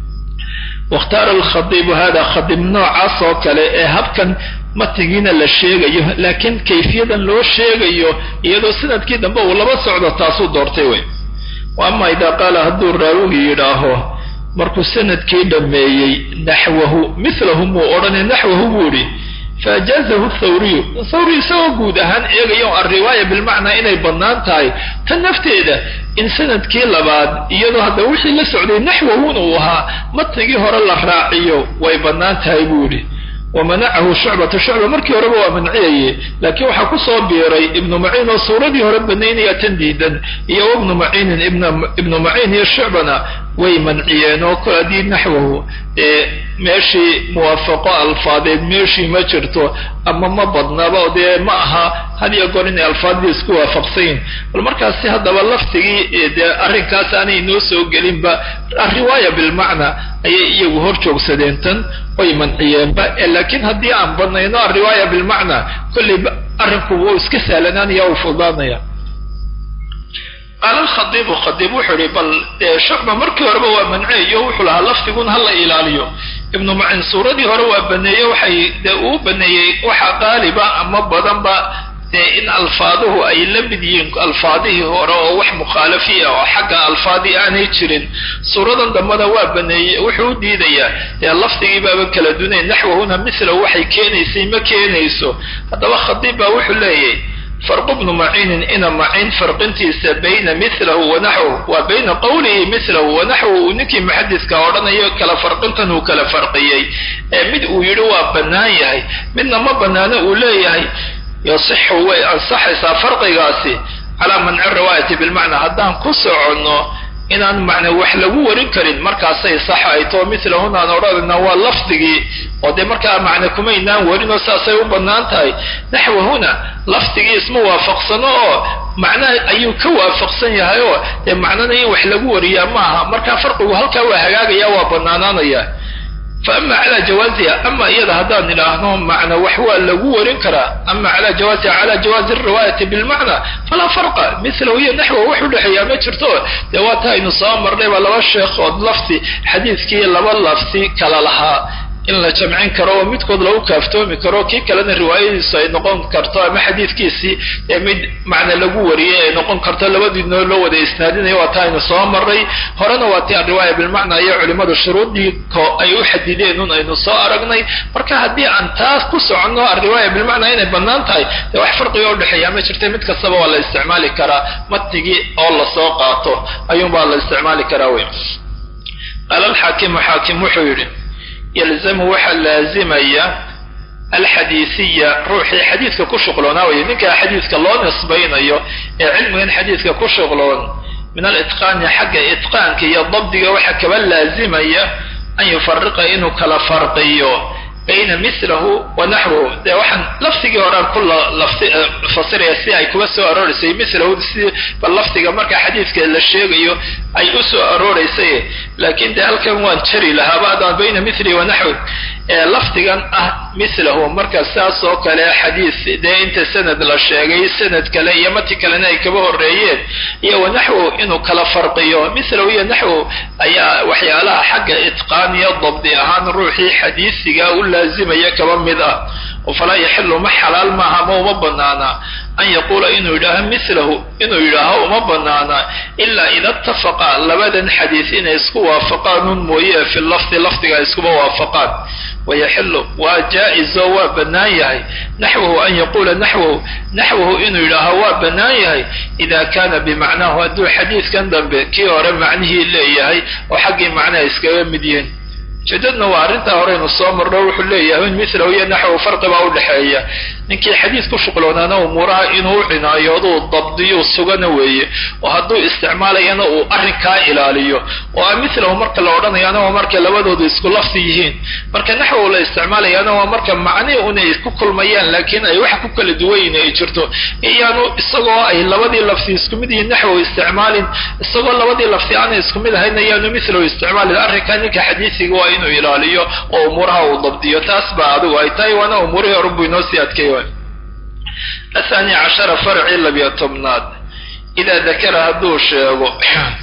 wakhtaara alkhadiibu hada khadiib noocaas oo kale ee habkan matigiina la sheegayo laakiin kayfiyadan loo sheegayo iyadoo sanadkii dambe uu laba socdo taasuu doortay wey wa ama idaa qaala hadduu raawigi yidhaaho markuu sanadkii dhammeeyey naxwahu milahu muu odhanay naxwahu buu idhi faajaazahu thawriyu thawri isagoo guud ahaan eegayo alriwaaya bilmacnaa inay bannaan tahay tan nafteeda in sanadkii labaad iyadoo hadda wixii la socday naxwahun uu ahaa matnigii hore la raaciyo way bannaan tahay buu yidhi wamanacahu shucbatu shucba markii horeba waa manciyaye laakiin waxaa kusoo biiray ibnu maciin oo suuradii hore banaynaya tan diidan iyo ibnu maciinin ibnu maciin iyo shucbana way manciyeen oo kol haddii naxwahu ee meeshii muwaafaqo alfaadeed meeshii ma jirto ama ma badnaba dee ma aha had iyo goor inay alfaadii isku waafaqsayin bal markaasi haddaba laftigii dee arrinkaas aanay inoo soo gelinba riwaaya bilmacna ayay iyagu hor joogsadeen tan way manciyeenba laakiin haddii aan badnayno alriwaaya bilmacna kollay arrinku wuu iska sahlanaanaya u fudaanaya qaala alkhadiibu khadiib wuxuu ihi bal shucba markii horeba waa manceeyo wuxuu lahaa lafdigun hala ilaaliyo ibnu macin suuradii hore waa baneeye waxay dee uu baneeyey waxa qaaliba ama badanba dee in alfaaduhu ay la mid yihiin alfaadihii hore oo wax mukhaalafi ah oo xagga alfaadii aanay jirin suuradan dambena waa baneeyey wuxuu u diidayaa dee lafdigii baaba kala dunayn naxwahuna mithlahu waxay keenaysay ma keenayso haddaba khadiib baa wuxuu leeyahy farqu bnu maciinin ina macin farqintiisa bayna milahu wanaxwhu waa bayna qowlihi milahu wanaxwu uu ninkii muxadiska odhanayo kala farqintan uu kala farqiyey ee mid uu yidhi waa bannaan yahay midna ma bannaano uu leeyahay yasixu way ansaxaysaa farqigaasi calaa manci riwaayati bilmacnaa haddaan ku soconno inaan macna wax lagu warin karin markaasay sax ay too milahunaan odhanayna waa lafdigii oo dee markaa macna kumaynaan warin oo saasay u bannaan tahay naxwahuna lafdigii isma waafaqsano oo macnaha ayuu ka waafaqsan yahay oo dee macnana in wax lagu wariyaa maaha markaa farqigu halkaa waa hagaagaya waa bannaanaanaya fa ama calaa jawaaziha ama iyada haddaan idhaahno macna wax waa lagu warin karaa ama calaa jawaaziha calaa jawaazi riwaayati bilmacna falaa farqa milahu iyo naxwa wax udhexeeyaa ma jirto dee waa ta aynu soo marnay baa laba sheekhood lafdi xadiidkii laba lafdi kala lahaa in la jamcin karo oo midkood lagu kaaftoomi karo kii kalena riwaayadiisu ay noqon karto ama xadiidkiisii ee mid macna lagu wariyay ay noqon karto labadiinoo loo wada isnaadinayo waa ta aynu soo maray horena waa ti alriwaaya bilmacna iyo culimmadu shuruudii ko ay u xadideen un aynu soo aragnay marka haddii aan taas ku soconno alriwaaya bilmacna inay bannaan tahay dee wax farqiga udhexeeya ma jirta mid kastaba waa la isticmaali karaa matnigii oo lasoo qaato ayuunbaa la isticmaali karaa wey qaala alxaakimu xaakim wuxuu yidhi yalzamu waxaa laazimaya alxadiisiya ruuxii xadiidka ku shuqloonaa weye ninkaa xadiidka loo nisbaynayo ee cilmigan xadiidka ku shuqloon min alitqaani xagga itqaanka iyo dabdiga waxaa kaba laazimaya an yufariqa inuu kala farqiyo bayna milahu wa naxwahu dee waxaan lafdigii horaan ku fasiraya si ay kuga soo arooreysay milahu si bal lafdiga marka xadiidka la sheegayo ay u soo arooreysay laakiin dee halkan waan jari lahaaba haddaan bayna mili wa naxwi ee lafdigan ah milahu marka saas oo kale xadiis dee inta sanad la sheegay sanad kale iyo mati kalena ay kaba horeeyeen iyo wa naxwu inuu kala farqiyo milahu iyo naxwu ayaa waxyaalaha xagga itqaan iyo dabdi ahaan ruuxii xadiisiga u laazimaya kaba mid ah oo falaa yaxilu ma xalaal maaha ma uma banaana an yaquula inuu yidhaaho milahu inuu yidhaaho uma banaana ilaa ida ittafaqa labadan xadiis inay isku waafaqaan un mooye fi lafdi lafdiga ay iskuba waafaqaan wayaxilu waa jaa-izo waa bannaan yahay naxwahu an yaquula naxwahu naxwahu inuu yidhaaho waa bannaan yahay ida kana bimacnaahu hadduu xadiidkan dambe kii hore macnihii leeyahay oo xaggii macnaha iskaga mid yihiin ujeedadna waa arrintaa horeynu soo marno wuxuu leeyahay in milahu iyo naxwu farqibaa udhexeeya ninkii xadiid ku shuqloonaana umuuraha inuu cinaayoodu dabdiyo sugana weeye oo hadduu isticmaalayana uu arrinkaa ilaaliyo oo a milahu marka la odhanayaana waa markay labadoodu isku lafdi yihiin marka naxwu la isticmaalayaana waa marka macnihi unay ku kulmayaan laakiin ay waxa ku kala duwanyihin ay jirto iyaanu isagoo ay labadii lafdi isku mid yihiin naxwu isticmaalin isagoo labadii lafdi aanay isku mid ahayn ayaanu milahu isticmaalin arrinkaa ninka xadiisiga waa inuu ilaaliyo oo umuuraha uu dabdiyo taas baa adigu ay tahay waana umuurihii horunbuu inoo sii adkeey athani cashara farci labiyo tobnaad idaa dakara hadduu sheego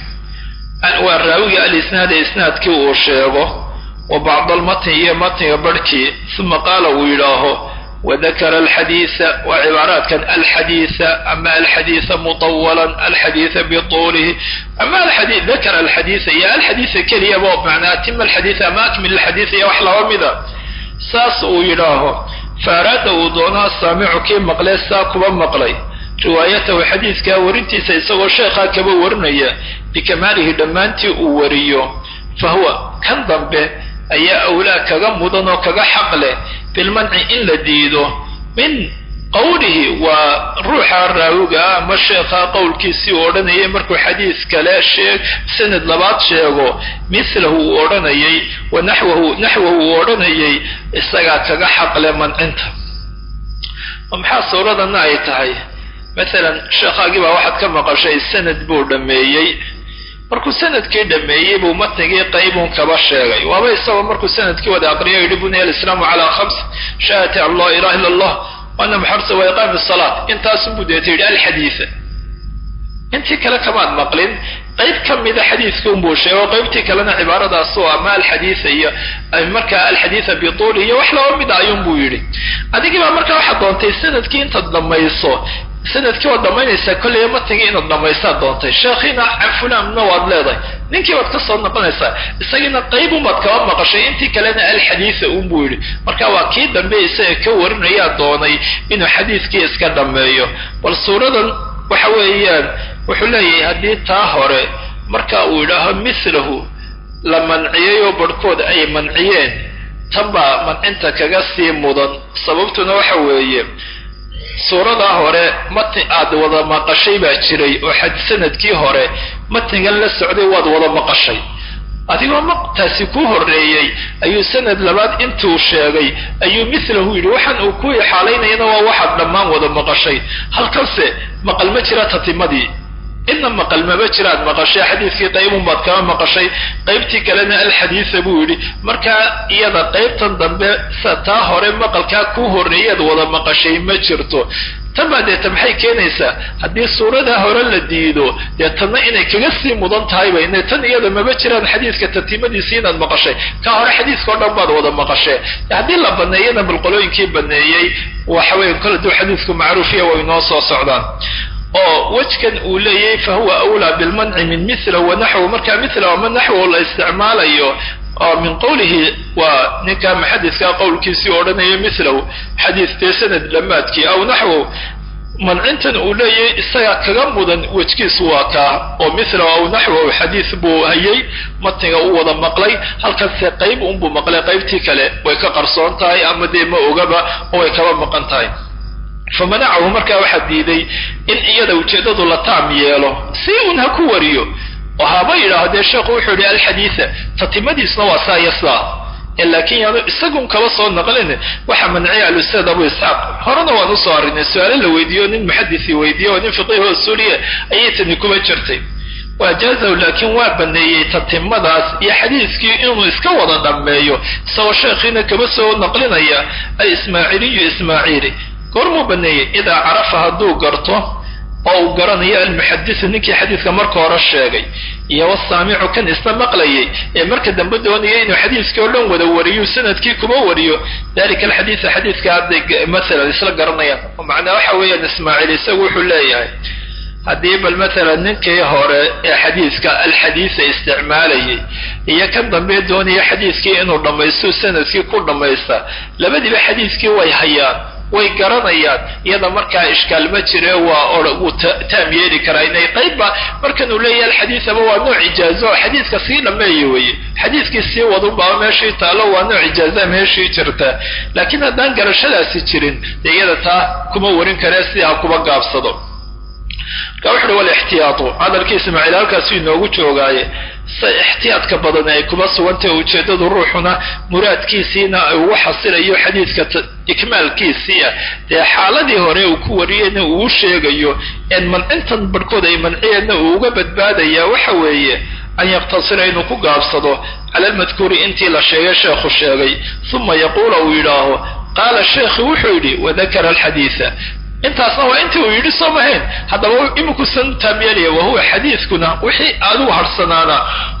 waa raawiga alisnaada isnaadkii uu sheego wa bacd almatni iyo matniga barhkii uma qaala uu yidhaaho wadakara alxadiisa waa cibaaraadkan alxadiisa ama alxadiisa mutawalan alxadiisa bituulihi ama dakara alxadiisa iyo alxadiisa keliyaba macnaa atima alxadiisa ama akmil alxadiisa iyo wax laba mida saas uu yidhaaho faaraada uu doono asaamicu kii maqlee saa kuba maqlay riwaayatahu xadiidkaa warintiisa isagoo sheekhaa kaba warinaya bikamaalihi dhammaantii uu wariyo fa huwa kan dambe ayaa awlaa kaga mudan oo kaga xaq leh bilmanci in la diido min qowlihi waa ruuxa raawiga ama sheekha qowlkiisii uu odhanayay markuu xadiis kale sheeg sanad labaad sheego milahu uu odhanayay wa naxwahu naxwahu uu odhanayay isagaa kaga xaqle mancinta maxaa suuradana ay tahay masalan sheekhaagii baa waxaad ka maqashay sanad buu dhammeeyey markuu sanadkii dhameeyey buu matnigii qaybun kaba sheegay waaba isagoo markuu sanadkii wada aqriyo yidhi buniya alislaamu calaa khams shahadati an laa ilaha illa allah ana muxarsa wa iqaami salaat intaasunbuu deeta yidhi alxadiida intii kale kamaad maqlin qayb ka mida xadiidka unbuu sheego qaybtii kalena cibaaradaas oo ama alxadiida iyo markaa alxadiida bituuli iyo wax laba mida ayuunbuu yidhi adigii baa markaa waxaad doontay sanadkii intaad dhammayso sanadkii waad dhammaynaysaa kolleyba matnigii inaad dhammaysaad doontay sheekhiina can fulanna waad leedahay ninkii baad ka soo noqonaysaa isagiina qaybunbaad kaba maqashay intii kalena alxadiida unbuu yidhi marka waa kii dambe isaga ka warinayaa doonay inuu xadiidkii iska dhammeeyo bal suuradan waxa weeyaan wuxuu leeyahay haddii taa hore marka uu yidhaaho mislahu la manciyay oo barhkood ay manciyeen tan baa mancinta kaga sii mudan sababtuna waxa weeye suuradaa hore matni aad wada maqashay baa jiray oo xad sanadkii hore matnigan la socday waad wada maqashay adigoo maqtaasi ku horreeyey ayuu sanad labaad intuu sheegay ayuu milahu yidhi waxaan uu ku ixaalaynayana waa waxaad dhammaan wada maqashay halkanse maqal ma jira tatimadii inna maqal maba jiraad maqashay xadiidkii qaybun baad kama maqashay qaybtii kalena alxadiida buu yidhi markaa iyada qaybtan dambe sa taa hore maqalkaa ku horreeyaad wada maqashay ma jirto tan baa deeta maxay keenaysaa haddii suuradaa hore la diido dee tanna inay kaga sii mudan tahayba ine tan iyada maba jiraan xadiidka tatimadiisi inaad maqashay ka hore xadiidka o dhan baad wada maqashee haddii la baneeyana balqolooyinkii baneeyey waxa weya kol aduu xadiidku macruufiya way noo soo socdaan oo wejkan uu leeyahay fa huwa awlaa bilmanci min mila wanaxwu markaa mila ama naxwo la isticmaalayo oo min qowlihi waa ninka muxadidkaa qowlkiisii odhanaya milahu xadiid dee sanad dhammaadkii aw naxwo mancintan uu leeyahay isaga kaga mudan wejkiisu waa kaa oo mila aw naxwo xadiid buu hayay matniga u wada maqlay halkanse qayb unbuu maqlay qaybtii kale way ka qarsoon tahay ama dee ma ogaba oo way kaba maqan tahay famanacahu markaa waxaa diiday in iyada ujeeddadu la taam yeelo si un ha ku wariyo oo haba yidhaaho dee sheekhu wuxuu yihi alxadiida tatimadiisna waa saa iyo saa laakiin yaanu isagun kaba soo naqlin waxa manciya alustaad abu isxaaq horena waan usoo arrinay su-aalo la weydiiyo nin muxadisi weydiiye oo nin fiqihi oo suuriya ayay tani kuba jirtay waajaazahu laakiin waa baneeyey tatimadaas iyo xadiidkii inuu iska wada dhammeeyo isagoo sheekhiina kaba soo naqlinaya alismaaciiliyu ismaaciili goormuu baneeyey idaa carafa hadduu garto oo uu garanayo almuxadisu ninkii xadiidka marka hore sheegay iyo wasaamicu kan isna maqlayay ee marka dambe doonaya inuu xadiidkii oo dhan wada wariyo sanadkii kuma wariyo dalika alxadiida xadiidka hadday maalan isla garanayaan oo macnaa waxa weeyaan ismaaciil isagu wuxuu leeyahay haddii bal maalan ninkii hore ee xadiidka alxadiida isticmaalayay iyo kan dambe doonaya xadiidkii inuu dhammaysto sanadkii ku dhammaysta labadiiba xadiidkii way hayaan way garanayaan iyada markaa ishkaal ma jire waa wuu taam yeeli karaa inay qaybba markan uu leeyahay alxadiidaba waa nooc ijaazo oo xadiidka sii dhameeya weye xadiidkii sii wadunbaa meeshii taalo waa nooc ijaaza meeshii jirta laakiin haddaan garashadaasi jirin dee iyada taa kuma warin karee si ha kuba gaabsado marka wuxu uhi walixtiyaatu hadalkii ismaaciil halkaasu inoogu joogaaye se ixtiyaadka badan ay kuba sugantahe ujeeddadu ruuxuna muraadkiisiina ugu xasilayo xadiidka ikmaalkiisiia dee xaaladii hore uu ku wariyeyna uu sheegayo en mancintan barhkood ay manciyeenna uu uga badbaadaya waxa weeye an yaqtasira inuu ku gaabsado cala almadkuuri intii la sheegay sheekhu sheegay uma yaquula uu yidhaaho qaala sheekhi wuxuu yidhi wadakara alxadiida intaasna waa intii uu yidhi soo mahayn haddaba imikusan taamyeelaya wahuwa xadiidkuna wixii adigu harsanaana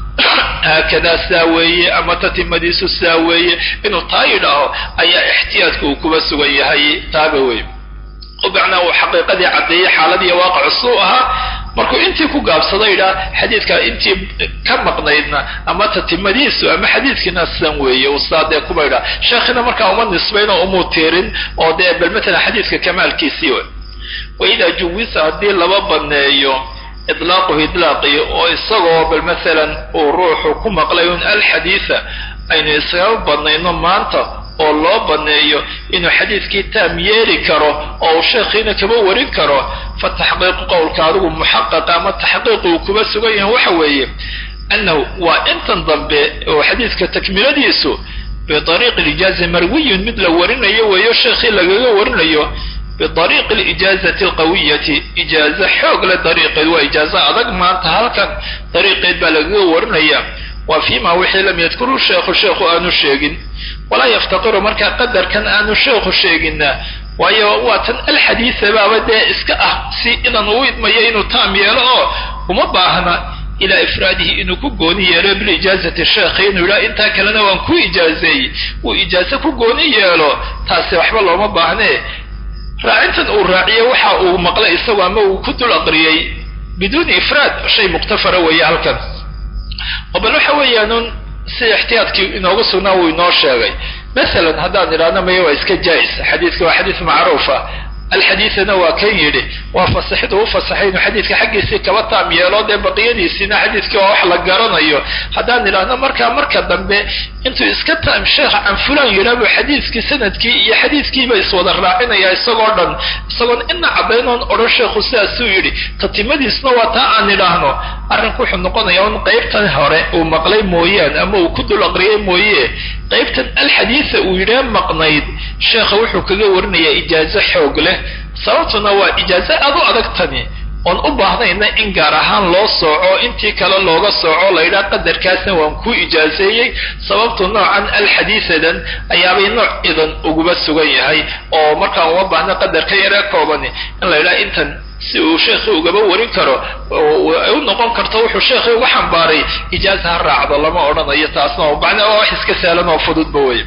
haakadaa saa weeye ama tatimadiisu saa weeye inuu taa yidhaaho ayaa ixtiyaadka uu kuba sugan yahay taaba wey o macnaa uu xaqiiqadii caddeeyey xaaladiiy waaqacu suu ahaa markuu intii ku gaabsado yidhaha xadiidka intii ka maqnaydna ama tatimadiisu ama xadiidkiina san weeye uu saa dee kuba yidhaha sheekhina markaa uma nisbayn oo umuu tiirin oo dee bal matalan xadiidka kamaalkiisii w waidaa juwisa haddii laba baneeyo idlaaquhu idlaaqii oo isagoo bal masalan uu ruuxu ku maqlay un alxadiida aynu isaga banayno maanta oo loo baneeyo inuu xadiidkii taam yeeli karo oo uu sheekhiina kaba warin karo fa taxqiiqu qowlka adigu muxaqaqa ama taxqiiqu uu kuba sugan yahay waxa weeye annahu waa intan dambe oo xadiidka takmiladiisu biariiqi lijaaza marwiyun mid la warinayo weeyo sheekhii lagaga warinayo biariiqi lijaazati alqawiyati ijaaza xoog le dariiqeed waa ijaaza adag maanta halkan dariiqeed baa lagaga warinaya waa fiima wixii lam yadkuru sheekhu sheekhu aanu sheegin walaa yaftaqiru markaa qadarkan aanu sheekhu sheegina waayo waa tan alxadiisa baaba dee iska ah si idan uu idmayo inuu taam yeelo oo uma baahna ilaa ifraadihi inuu ku gooni yeelo bilijaazati sheekhi inuu yidhaha intaa kalena waan ku ijaazeeyey uu ijaaze ku gooni yeelo taasi waxba looma baahnee raacintan uu raaciye waxa uu maqlay isagu ama uu ku dul aqriyey biduuni ifraad shay muktafara weeye halkan oo bal waxa weeyaanun si ixtiyaadkii inoogu sugnaa wuu inoo sheegay masalan haddaan idhaahno maya waa iska jaa-is xadiidka waa xadiis macruufa alxadiidana waa kan yidhi waa fasaxid uu fasaxay inuu xadiidka xaggiisii kaba taam yeelo dee baqiyadiisiina xadiidkii waa wax la garanayo haddaan idhaahno markaa marka dambe intuu iska taam sheekh can fulan yidhahbu xadiidkii sanadkii iyo xadiidkiiba iswada raacinaya isagoo dhan isagoon ina caddaynoon odhan sheekhu sidaasuu yidhi tatimadiisna waa taa aan idhaahno arrinku wuxuu noqonayaa un qaybtan hore uu maqlay mooyaan ama uu ku dul aqriyay mooye qaybtan alxadiisa uu yidhah maqnayd sheekha wuxuu kaga warinayaa ijaazo xoog leh sababtuna waa ijaazo aad u adag tani oon u baahnayna in gaar ahaan loo sooco intii kale looga sooco laydhaha qadarkaasna waan ku ijaazeeyey sababtu noocan alxadiisadan ayaabay nooc idan uguba sugan yahay oo markaan uma baahna qadarka yaree koobani in laydhaha intan si uu sheekhii ugaba warin karo ay u noqon karto wuxuu sheekhii uga xambaaray ijaaza ha raacdo lama odhanayo taasna macnaa waa wax iska sahlan oo fududba wey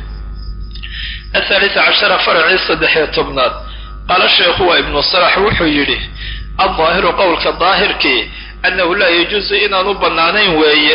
athaalisa cashara faracii saddexiyo tobnaad qaala sheekhu waa ibnu salax wuxuu yidhi aldaahiru qowlka daahirkii annahu laa yajuusu inaanu bannaanayn weeye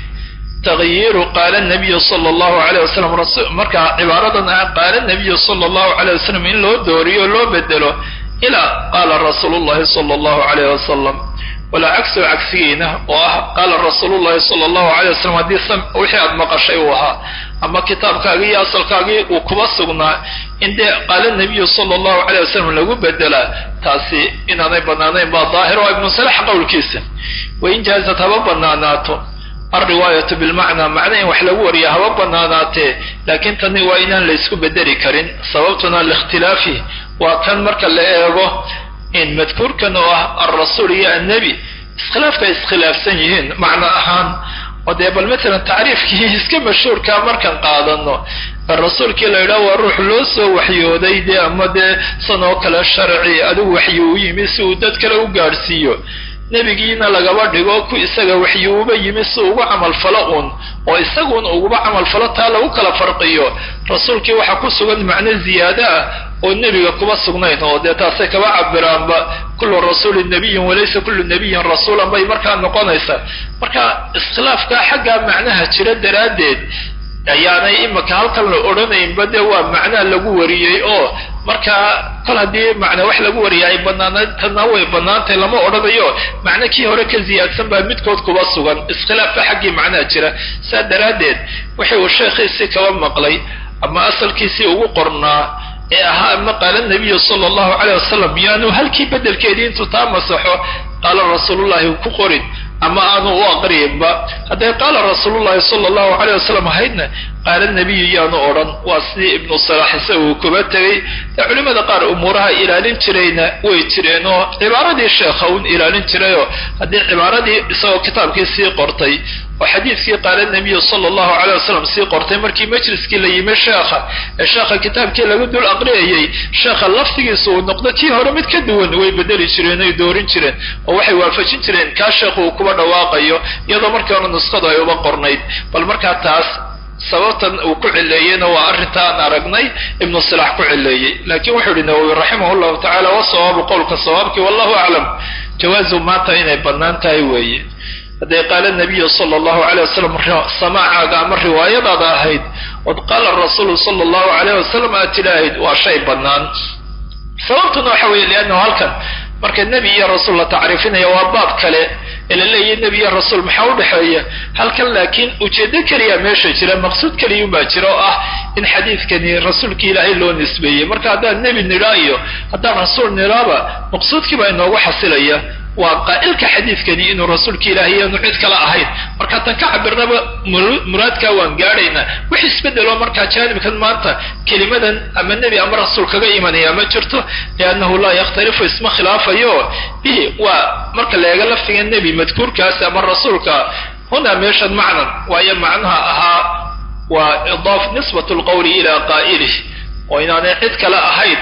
tagyiiru qaala nabiyu sala allahu alayh wasalam markaa cibaaradan ah qaala nabiyu sala allahu alayh wasalam in loo dooriyo o loo bedelo ilaa qaala rasuulu llahi sala allahu alayh wasalam walaa cagsu cagsigiina oo ah qaala rasuulu llahi sala allahu alayh wasalam haddii wixii aad maqashay uu ahaa ama kitaabkaagii iyo asalkaagii uu kuba sugnaa in dee qaala nabiyu sala allahu alayh wasalam lagu bedelaa taasi inaanay bannaanayn baa daahir oo ibnu salax qowlkiisa wain jaazad haba bannaanaato alriwaayatu bilmacnaa macna in wax lagu wariya haba bannaanaatee laakiin tani waa inaan laysku bedeli karin sababtuna liikhtilaafi waa kan marka la eego in madkuurkan oo ah alrasuul iyo annebi iskhilaafka ay iskhilaafsan yihiin macno ahaan oo dee bal matalan tacriifkii iska mashhuurkaa markaan qaadano rasuulkii la yidhaha waa ruux loo soo waxyooday dee ama dee san oo kale sharci adigu waxyi u yimi si uu dad kale u gaadhsiiyo nebigiina lagaba dhigo ku isaga waxyi uba yimi si ugu camalfalo uun oo isaguun uguba camalfalo taa lagu kala farqiyo rasuulkii waxaa ku sugan macno ziyaado ah oo nebiga kuba sugnayn oo dee taasay kaba cabiraanba kullu rasuulin nabiyin walaysa kullu nabiyin rasuulan bay markaa noqonaysaa marka iskhilaafkaa xaggaa macnaha jira daraaddeed ayaanay imika halkan la odhanaynba dee waa macnaa lagu wariyey oo markaa kol haddii macna wax lagu wariya ay banaanayd tana way bannaantay lama odhanayo macno kii hore ka ziyaadsan baa midkood kuba sugan iskhilaafka xaggii macnaha jira saa daraaddeed wixii uu sheekhiisii kaba maqlay ama asalkiisii ugu qornaa ee ahaa ama qaala nabiyu sala allahu caleyh wasalam yaanu halkii bedelkeedii intuu taa masaxo qaala rasuulullahi ku qorin ama aanu u aqriyinba hadday qaala rasuulullahi sala allahu caleyh wasalam ahaydna qaala nabiyu yaanu odhan waa sidii ibnu salax isagu kuba tegey dee culimmada qaar umuuraha ilaalin jirayna way jireen oo cibaaradii sheekha un ilaalin jirayoo haddii cibaaradii isagoo kitaabkii sii qortay oo xadiidkii qaala nabiyu sala allahu caleyh wasalam sii qortay markii majliskii la yimi sheekha ee sheekha kitaabkii lagu dul aqriyayay sheekha laftigiisa uu noqdo kii hore mid ka duwan way bedeli jireen oy doorin jireen oo waxay waafajin jireen kaa sheekhu uu kuba dhawaaqayo iyadoo markii hore nuskhadu ay uba qornayd bal markaa taas sababtan uu ku cileeyeyna waa arrinta aan aragnay ibnu silax ku cileeyey laakiin wuxuu yihi nawowi raximah llahu tacala wasawaabu qowlka sawaabki wallahu aclam jawaazu maanta inay bannaan tahay weeye hadday qaala nabiyu sala allahu aleyh wasalam samaacaaga ama riwaayadaada ahayd ood qaala rasuulu sala allahu aleyh wasalam aad tidhaahayd waa shay bannaan sababtuna waxa weeye liannahu halkan marka nebi iyo rasuul la tacriifinaya waa baab kale ee la leeyahy nebi iyo rasuul maxaa u dhexeeya halkan laakiin ujeedo keliya meesha jira maqsuud keliyunbaa jira oo ah in xadiidkani rasuulkii ilaahay loo nisbeeyey marka haddaan nebi nidhaa iyo haddaan rasuul nidhaaba maqsuudkii baa inoogu xasilaya waa qaa'ilka xadiidkani inuu rasuulka ilaahay yaanu cid kale ahayn marka tan ka cabirnaba muraadkaa waan gaadhaynaa wix isbedelo markaa jaanibkan maanta kelimadan ama nebi ama rasuul kaga imanaya ma jirto liannahu laa yakhtalifu isma khilaafayo bihi waa marka la eega laftiga nebi madkuurkaas ama rasuulka hunaa meeshan macnan waayo macnaha ahaa waa idaaf nisbat lqowli ilaa qaa'ilih oo inaanay cid kale ahayn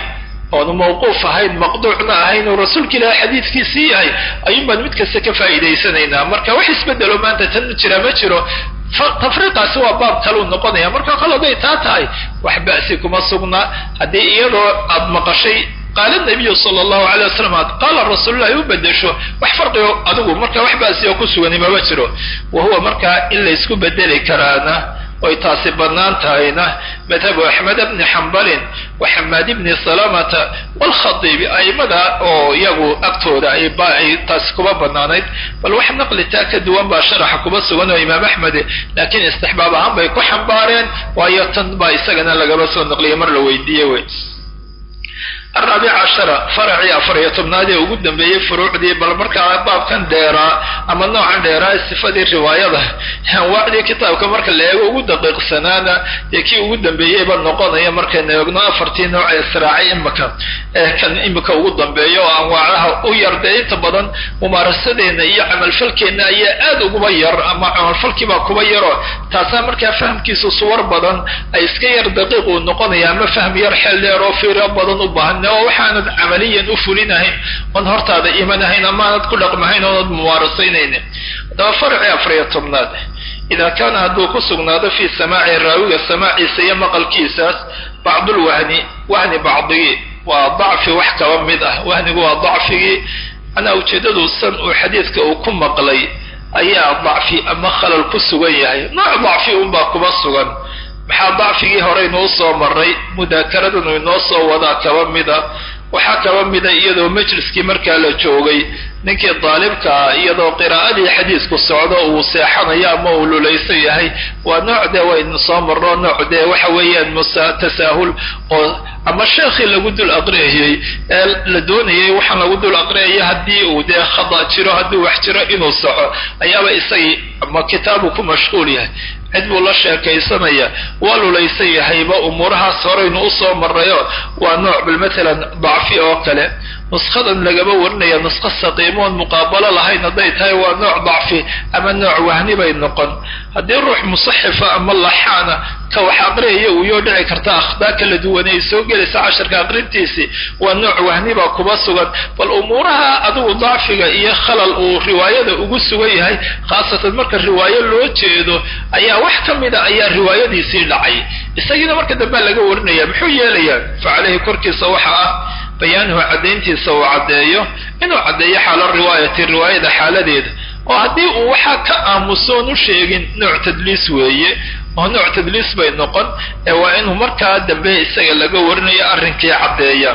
oonu mawquuf ahayn maqduucna ahayn uu rasuulka ilaahi xadiidkiisii yahay ayuun baan mid kasta ka faa'iidaysanaynaa marka wax isbedelo maanta tan jira ma jiro tafriiqaasi waa baab kaluu noqonaya marka kol haday taa tahay wax ba'si kuma sugna haddii iyadoo aad maqashay qaala nabiyu sala allahu alay wasalam aad qaala rasuululahi u bedesho wax farqigo adigu marka wax ba'si oo ku sugani mama jiro wa huwa markaa in laysku bedeli karaana oy taasi bannaan tahayna madhabu axmed bni xambalin wa xamaad bni salamata waalkhadiibi aimada oo iyagu agtooda ay taasi kuba bannaanayd bal wax naqli taa ka duwan baa sharaxa kuba sugan oo imaam axmed laakiin istixbaab ahaan bay ku xambaareen waayo tan baa isagana lagaba soo naqliyay mar la weydiiyey wey araabic cashara faracii afar iyo tobnaad ee ugu dambeeyey furuucdii bal markaa baabkan dheeraa ama noocan dheeraa sifadii riwaayada anwaacdii kitaabka marka la eego ugu daqiiqsanaana dee kii ugu dambeeyeyba noqonaya markaynu eegno afartii nooc ee israacay imika ee kan imika ugu dambeeya oo anwaacaha u yar dee inta badan mumaarasadeenna iyo camalfalkeenna ayaa aad uguba yar ama camalfalkiibaa kuba yaroo taasaa markaa fahamkiisu suwar badan ay iska yar daqiiq uu noqonaya ama fahm yar xeel dheer oo fiiro badan u baahan oo waxaanad camaliyan u fulinahayn oon hortaada imanahayn amaanad ku dhaqmahayn oonad muwaarasaynaynin haddaba farci afariyo tobnaad idaa kaana hadduu ku sugnaado fii samaaci raawiga samaaciisa iyo maqalkiisaas bacdulwahni wahni bacdigii waa dacfi wax kaba mid ah wahnigu waa dacfigii anaa ujeeddadu san uu xadiidka uu ku maqlay ayaa dacfi ama khalal ku sugan yahay nooc dacfi unbaa kuba sugan maxaa dacfigii horeynu usoo maray mudaakaradanu inoo soo wadaa kaba mida waxaa kaba mida iyadoo majliskii markaa la joogay ninkii daalibkaa iyadoo qiraa'adii xadiisku socdo uu seexanayo ama uu lulaysan yahay waa nooc dee waynu soo marno nooc dee waxa weeyaan musa tasaahul oo ama sheekhii lagu dul aqriyayey ee la doonayay waxaan lagu dul aqriyaya haddii uu dee khada jiro haddii wax jiro inuu soco ayaaba isagii ama kitaabu ku mashquul yahay cid buu la sheekaysanaya waa lulaysan yahayba umuurahaas horeynu usoo marayo waa nooc bal matalan dacfi oo kale nuskadan lagaba warinaya nuska saqiimoon muqaabalo lahayn hadday tahay waa nooc dacfi ama nooc wahni bay noqon haddii ruux musaxifa ama laxaana ka wax aqriyaya uu yoo dhici karta akhdaa kala duwan ay soo gelaysa casharka aqrintiisii waa nooc wahni baa kuba sugan bal umuuraha adigu dacfiga iyo khalal uu riwaayada ugu sugan yahay khaasatan marka riwaayo loo jeedo ayaa wax ka mida ayaa riwaayadiisii dhacay isagiina marka dambea laga warinaya muxuu yeelayaa fa caleyhi korkiisa waxa ah bayaanuhu caddayntiisa uu caddeeyo inuu caddeeyo xaalo riwaayati riwaayada xaaladeeda oo haddii uu waxaa ka aamusoon u sheegin nooc tadliis weeye oo nooc tadliis bay noqon ee waa inuu markaa dambe isaga laga warinayo arrinkii caddeeya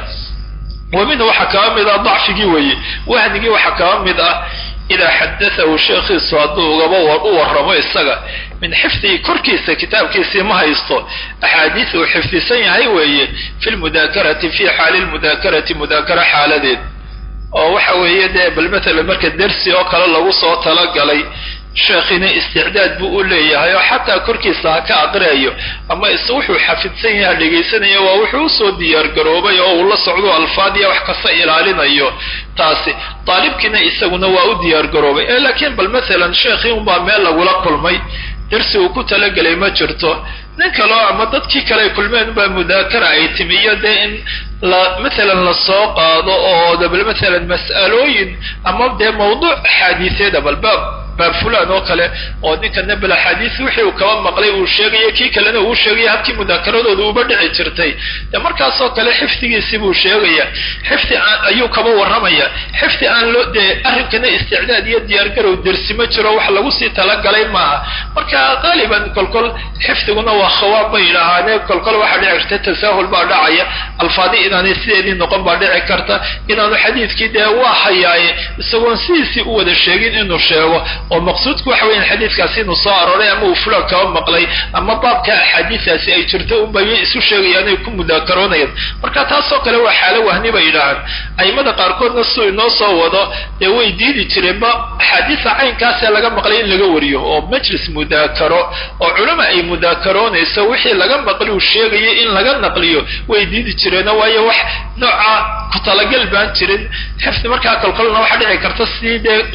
wa minhu waxaa kaba mid ah dacfigii weeye wahnigii waxaa kaba mid ah idaa xadatahu sheekhiisu hadduu ugaba u warramo isaga min xifdihi korkiisa kitaabkiisii ma haysto axaadiis uu xifdisan yahay weeye fi lmudaakarati fi xaali lmudaakarati mudaakara xaaladeed oo waxa weeye dee bal matalan marka dersi oo kale lagu soo talagalay sheekhina isticdaad buu u leeyahay oo xataa korkiisa ha ka aqriyayo ama is wuxuu xafidsan yaha dhegaysanaya waa wuxuu usoo diyaargaroobay oo uu la socdo alfaadiya wax kasta ilaalinayo taasi daalibkiina isaguna waa u diyaargaroobay ee laakiin bal matalan sheekhii unbaa meel lagula kulmay dersi uu ku talagelay ma jirto nin kaleo ama dadkii kale ay kulmeen baa mudaakara ay timi iyo dee in la matalan lasoo qaado oo dabal matalan mas'alooyin ama dee mawduuc axaadiiseeda balbaab baab fulan oo kale oo ninkana bal axaadiis wixii uu kaba maqlay uu sheegaya kii kalena uu sheegaya habkii mudaakeradooda uba dhici jirtay dee markaasoo kale xifdigiisii buu sheegaya xifdi aan ayuu kaba warramaya xifdi aan loo dee arrinkana isticdaad iyo diyaargarow dersi ma jiro wax lagu sii talagalay maaha marka qaaliban kolkol xifdiguna waa khawaab bay yidhaahaane kolkol waxaa dhici karta tasaahul baa dhacaya alfaadi inaanay sideedii noqon baa dhici karta inaanu xadiidkii dee waa hayaaye isagoon sidiisii u wada sheegin inuu sheego oo maqsuudku waxa weyan xadiidkaasi inuu soo arooray ama uu fulan kaba maqlay ama baabka axaadiistaasi ay jirto unbay isu sheegayaan ay ku mudaakaroonayaan marka taasoo kale waa xaalo wahni bay yidhaahaan aimada qaarkoodna siduu inoo soo wado dee way diidi jireenba axaadiista caynkaasee laga maqlay in laga wariyo oo majlis mudaakaro oo culama ay mudaakaroonayso wixii laga maqli uu sheegayay in laga naqliyo way diidi jireeno waayo wax nooca ku talagal baan jirin xifdi markaa kolkolna waxaa dhici karta sidii dee uu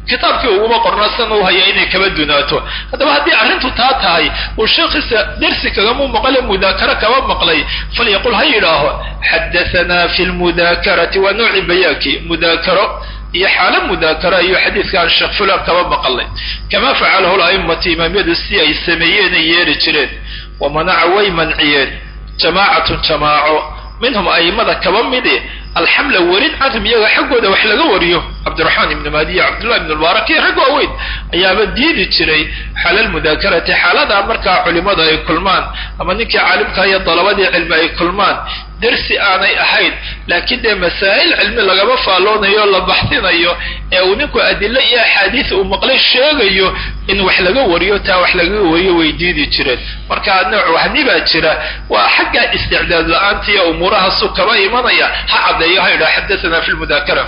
kitaabkii uguma qorna san u haya inay kaba dunaato haddaba haddii arrintu taa tahay uu sheekhiisa dersi kagama maqle mudaakaro kaba maqlay falyaqul ha yidhaaho xadahanaa fi lmudaakarati waa nooci bayaankii mudaakaro iyo xaalo mudaakara iyo xadiidkaan sheekh fulan kaba maqalay kama facalahu la'immatu imaamyadu si ay sameeyeen ay yeeri jireen wamanaca way manciyeen jamaacatun jamaaco minhum a'immada kaba midi alxamla werin canhum iyaga xaggooda wax laga wariyo cabdiraxmaan ibnu maadiya cabdullahi ibnu mubaarak iyo rag waaweyn ayaaba diidi jiray xalal mudaakarati xaaladaa markaa culimadu ay kulmaan ama ninkii caalimka iyo dalabadii cilmi ay kulmaan dersi aanay ahayn laakiin dee masaa'il cilmi lagama faalloonayo la baxsinayo ee uu ninku adilo iyo axaadiis uu maqlay sheegayo in wax laga wariyo taa wax lagaga wariyo way diidi jireen marka nooc wahni baa jira waa xagga isticdaad la-aanta iyo umuurahaasu kaba imanaya ha caddeeyo ha yidhaha xadathana fi lmudaakara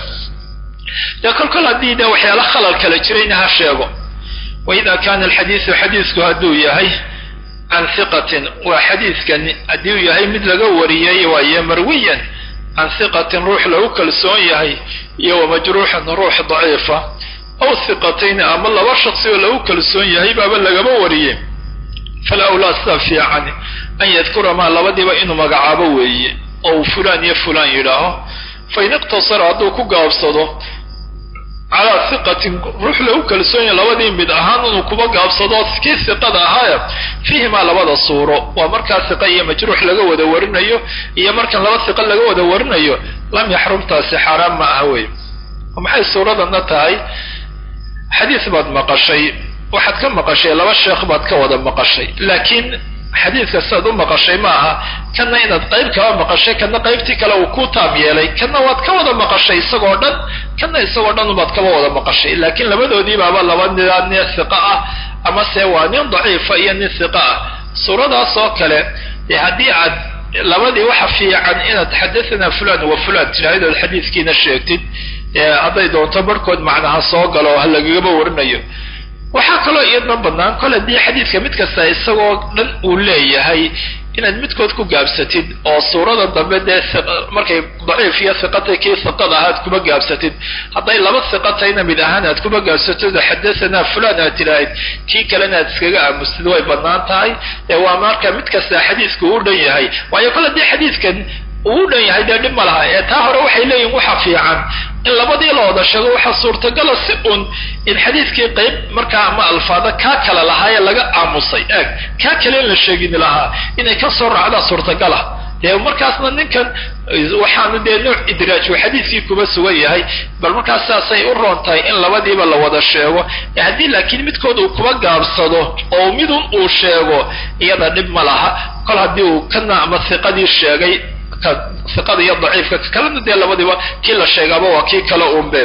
dee kol kol haddii de waxyaala khalal kala jirayna ha sheego waida kana alxadiisu xadiisku hadduu yahay can hiqatin waa xadiidkan haddii uu yahay mid laga wariyey waaye marwiyan can hiqatin ruux lagu kalsoon yahay iyo wamajruuxan ruux daciifa aw hiqatayn ama laba shaksi oo lagu kalsoon yahay baaba lagaba wariyey fala awlaa sida fiican an yadkura maa labadiiba inuu magacaabo weeye oo uu fulaan iyo fulaan yidhaaho fain iqtasara hadduu ku gaabsado calaa hiqatin ruux lagu kalsoon yahay labadii mid ahaan inuu kuba gaabsado kii hiqada ahaaya fiihimaa labada suuro waa markaa hiqa iyo majruux laga wada warinayo iyo markan laba hiqa laga wada warinayo lam yaxrumtaasi xaaraan ma aha wey maxay suuradana tahay xadiis baad maqashay waxaad ka maqashay laba sheekh baad ka wada maqashay laakiin xadiidka sidaad u maqashay ma aha kanna inaad qayb kaba maqashay kanna qaybtii kale uu ku taab yeelay kanna waad ka wada maqashay isagoo dhan kanna isagoo dhan ubaad kaba wada maqashay laakiin labadoodii baaba laba nidaa nin hiqa ah ama se waa nin daciifa iyo nin hiqa ah suuradaas oo kale dee haddii aad labadii waxa fiican inaad xadathana fulan wa fulan tidhaahid ood xadiidkiina sheegtid hadday doonto barhkood macnaha soo galo ha lagagaba warinayo waxaa kaloo iyadna bannaan kol haddii xadiidka mid kasta isagoo dhan uu leeyahay inaad midkood ku gaabsatid oo suurada dambe dee markay daciif iyo hiqatay kii hiqada ahaad kuma gaabsatid hadday laba hiqatayna mid ahaan aad kuma gaabsatid oo xadathana fulan aad tidhaahid kii kalena aad iskaga aamustid way bannaan tahay ee waa marka mid kasta xadiidku uu dhan yahay waayo kol haddii xadiidkan uu dhan yahay dee dhib ma laha ee taa hore waxay leeyihin waxa fiican in labadii la wada sheego waxaa suurtagala si un in xadiidkii qayb markaa ama alfaada kaa kale lahaayee laga aamusay eeg kaa kale in la sheegini lahaa inay ka soo raacdaa suurtagala dee markaasna ninkan waxaanu dee nooc idraaj uu xadiidkii kuma sugan yahay bal markaas saasay u roon tahay in labadiiba la wada sheego haddii laakiin midkood uu kuba gaabsado oo midun uu sheego iyada dhib ma laha kol haddii uu kana ama hiqadii sheegay iqada iyo daciifka kalena dee labadiiba kii la sheegaaba waa kii kale unbe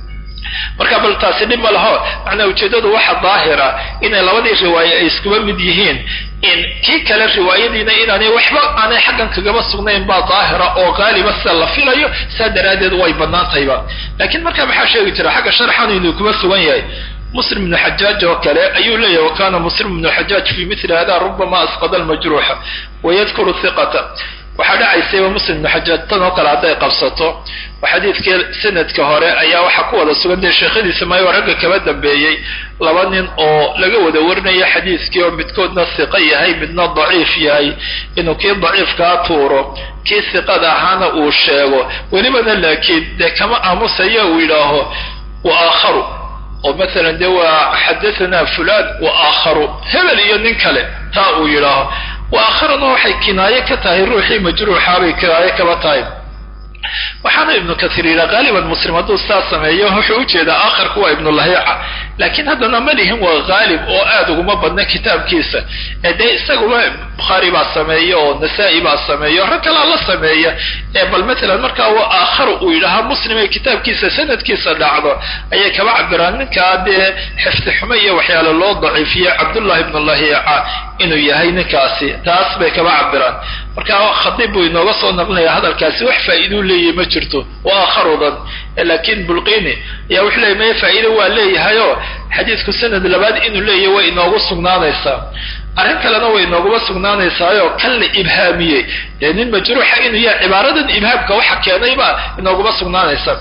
marka bal taasi dhib ma laho macnaa ujeeddadu waxa daahira inay labadii riwaaye ay iskuba mid yihiin in kii kale riwaayadiina inaanay waxba aanay xaggan kagaba sugnayn baa daahira oo qaaliba sida la filayo saa daraaddeed way bannaantayba laakiin marka maxaa sheegi jira xagga sharxan inuu kuma sugan yahay muslim ibnu xajaaj oo kale ayuu leeyahy wa kana muslim ibnu xajaaj fi mili hada rubama asqada almajruuxa wayadkuru hiqata waxaa dhacaysayba muslim ibnu xajaaj tan oo kale hadday qabsato oo xadiidkii sanadka hore ayaa waxaa ku wada sugan dee sheekhadiisa maayo ragga kaba dambeeyey laba nin oo laga wada warinaya xadiidkii oo midkoodna hiqo yahay midna daciif yahay inuu kii daciifkaa tuuro kii hiqada ahaana uu sheego welibana laakiin dee kama aamusayo uu yidhaaho wa aakharu oo maalan dee waa xadathana fulan wa aakharu hebel iyo nin kale taa uu yidhaaho wa aakharuna waxay kinaaye ka tahay ruuxii majruuxaabay kinaaye kaba tahay waxaana ibnu kasiir yidhaa qaaliban muslim hadduu saa sameeyo wuxuu ujeedaa aakharku waa ibnulahiica laakiin haddana ma lihin waa haalib oo aad uguma badna kitaabkiisa ee dee isaguba bukhaari baa sameeya oo nasaa-i baa sameeya rag kalaa la sameeya ee bal matalan markaa wa aakharu uu yidhahaa muslim ee kitaabkiisa sanadkiisa dhacdo ayay kaba cabiraan ninkaa dee xifdi xumo iyo waxyaale loo daciifiye cabdullahi ibnulahiica inuu yahay ninkaasi taas bay kaba cabiraan marka khadiib buu inooga soo naqlinaya hadalkaasi wax faa'iiduu leeyahay ma jirto waa aakharudan laakiin bulqini ayaa wuxuu leeyay maya faa'iido waa leeyahayoo xadiidku sanad labaad inuu leeyahay way inoogu sugnaanaysaa arrin kalena way inooguma sugnaanaysaayo kan la ibhaamiyey dee nin majruuxa inuu yahay cibaaradan ibhaamka waxa keenayba inooguma sugnaanaysa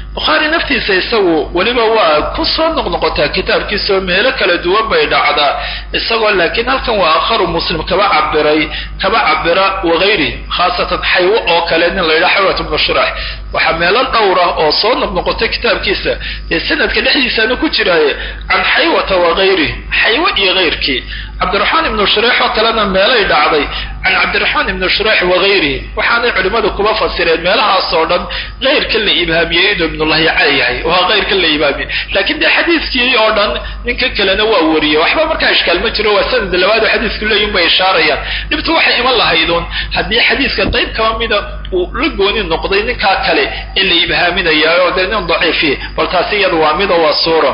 bukhaari naftiisa isagu weliba waa ku soo noqnoqotaa kitaabkiisaoo meelo kala duwan bay dhacdaa isagoo laakiin halkan waa akharu muslim kaba cabiray kaba cabira wagayri khaasatan xaywo oo kale nin la yidhaha xawat ibnu shurax waxaa meelo dhowra oo soo noqnoqotay kitaabkiisa ee sanadka dhexdiisaana ku jiraaye can xaywata wagayri xaywo iyo kayrkii cabdiraxmaan ibnu shurax oo kalena meelay dhacday can cabdiraxmaan ibnu shurax wagayrihi waxaanay culimmadu kuba fasireen meelahaas oo dhan kayrka la ibhaamiyey inuu ibnulahyaca yahay waa kayrka la ibhaamiyey laakiin dee xadiiskii oo dhan ninka kalena waa wariyey waxba markaa ishkaal ma jiro waa sanad labaad oo xadiisku leeyihin bay ishaarayaan dhibtu waxay iman lahayduun haddii xadiiska qayb kaba mida uu la gooni noqday ninkaa kale in la ibhaaminaya oo dee nin daciifi bal taasi iyada waa mida waa suura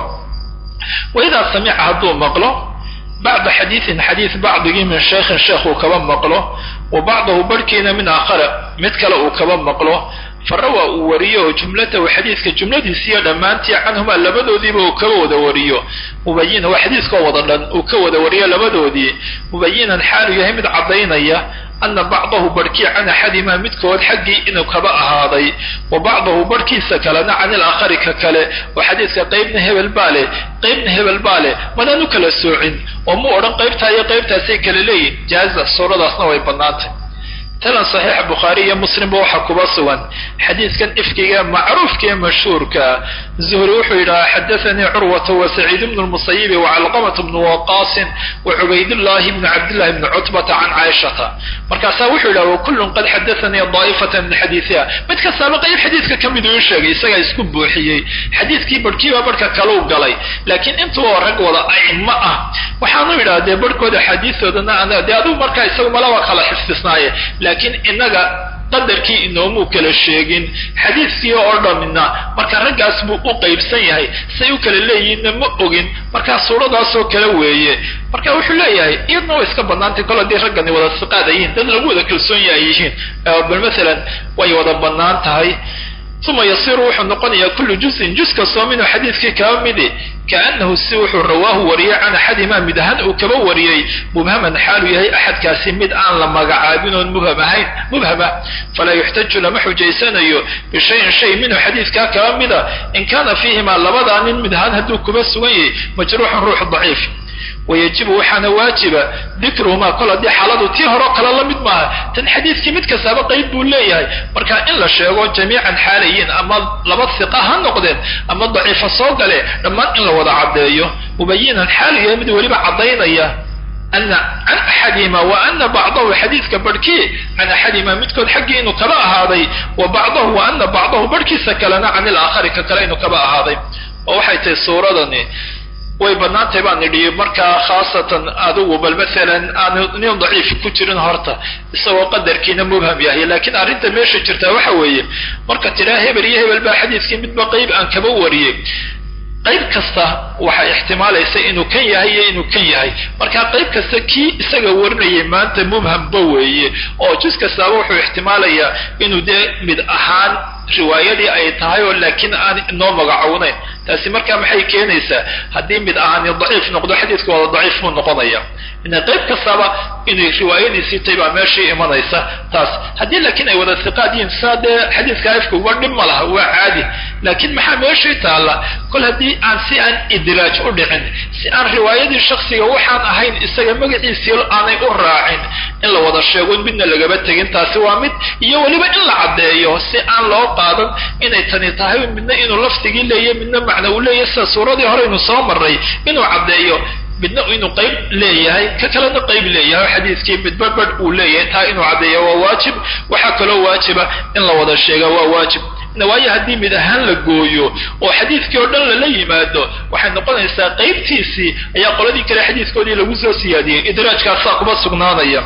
waidaa samica hadduu maqlo bacda xadiiin xadiis bacdigii min sheekhin sheekh uu kaba maqlo wa bacdahu barhkiina min aakhara mid kale uu kaba maqlo farawa uu wariyo oo jumlatahu xadiiska jumladiisiiyo dhammaantii canhumaa labadoodiiba uu kaba wada wariyo mubayinan waa xadiiskoo wada dhan uu ka wada wariyo labadoodii mubayinan xaalu yahay mid caddaynaya ana bacdahu barhkii can axadimaa midkood xaggii inuu kaba ahaaday wa bacdahu barhkiisa kalena can ilaakhari ka kale oo xadiiska qaybna hebel baa leh qaybna hebel baa leh manaan u kala soocin oo mu odhan qaybtaa iyo qaybtaasay kala leeyihin jaaza suuradaasna way bannaantay talan saxiixa bukhaari iyo muslimba waxaa kuba sugan xadiiskan ifkiga macruufka ee mashhuurka zuhri wuxuu yidhahaa xadaanii curwata wa saciid bnu lmusayibi wacalqamat bnu waqaasin wa cubaydullaahi bnu cabdillahi bni cutbata can caaishata markaasaa wuxuu yidhaha wakullun qad xadaanii daa'ifatan min xadiisiha mid kastaaba qayb xadiiska ka mid uu sheegay isagaa isku buuxiyey xadiiskii barhkiiba barhka kaleu galay laakiin intuba rag wada aimo ah waxaanu yidhaha dee barhkooda xadiisoodana dee adigu markaa isagu malaba kala xifdisnaaye laakiin inaga qadarkii inoomuu kala sheegin xadiiskii oo dhamina marka raggaas buu u qaybsan yahay say u kala leeyihiinna ma ogin markaa suuradaasoo kale weeye marka wuxuu leeyahay iyadna way iska bannaantay kol haddii raggani wada siqaad ayihiin dad lagu wada kalsoon ay yihiin bal masalan way wada bannaan tahay uma yasiru wuxuu noqonayaa kullu juzin juz kastoo minhu xadiiskii kaba midi kaanahu si wuxuu rawaahu wariyey can axadimaa mid ahaan uu kaba wariyey mubhaman xaalu yahay axadkaasi mid aan la magacaabin oon mubham ahayn mubhama falaa yuxtaju lama xujaysanayo bishayin shay minhu xadiiskaa kaba mida in kaana fiihimaa labadaa nin mid ahaan hadduu kuba sugan yahay majruuxun ruux daciif wayajibu waxaana waajiba dikruhumaa kol haddii xaaladu tii horeo kale la mid maaha tan xadiiskii mid kastaaba qayb buu leeyahay marka in la sheego jamiican xaalayiin ama laba hiqa ha noqdeen ama daciifa soo gale dhammaan in la wada caddeeyo mubayinan xaalu yahay mid weliba caddaynaya ana can axadihima wa ana bacdahu xadiiska barhkii can axadihima midkood xaggii inuu kaba ahaaday wa bacdahu wa ana bacdahu barhkiisa kalena can ilaakhari ka kale inuu kaba ahaaday oo waxay tahay suuradani way bannaantahay baan idhi markaa khaasatan adigu bal maalan aanu nin daciif ku jirin horta isagoo qadarkiina mubham yahay laakiin arrinta meesha jirtaa waxa weeye marka tidhaa hebel iyo hebel baa xadiiskii midba qayb aan kaba wariyey qayb kasta waxay ixtimaalaysa inuu kan yahay iyo inuu kan yahay marka qayb kasta kii isaga warinayay maanta mubhamba weeye oo jus kastaaba wuxuu ixtimaalayaa inuu dee mid ahaan riwaayadii ay tahay oo laakiin aan inoo magacownayn taasi markaa maxay keenaysaa haddii mid ahaani daciif noqdo xadiiska wada daciif buu noqonaya ina qayb kastaba inay riwaayadiisii tahay baa meeshii imanaysa taas haddii laakiin ay wada hiqaad yihiin saa dee xadiiska afka uga dhib ma laha waa caadi laakiin maxaa meeshii taalla kol haddii aan si aan idraaj u dhicin si aan riwaayadii shaksiga waxaan ahayn isaga magaciisii aanay u raacin in la wada sheego midna lagaba tegin taasi waa mid iyo weliba in la caddeeyo si aan loo qaadan inay tani tahay midna inuu laftigii leeyahy midna macna uu leeyahy sida suuradii horeynu soo marray inuu caddeeyo midna inuu qayb leeyahay ka kalena qayb leeyahay oo xadiiskii midba badh uu leeyahay taa inuu caddeeyo waa waajib waxaa kaloo waajiba in la wada sheega waa waajib waayo haddii mid ahaan la gooyo oo xadiiskii oo dhan lala yimaado waxay noqonaysaa qaybtiisii ayaa qoladii kale xadiiskoodii lagu soo siyaadiyey idraajkaasaa kuma sugnaanaya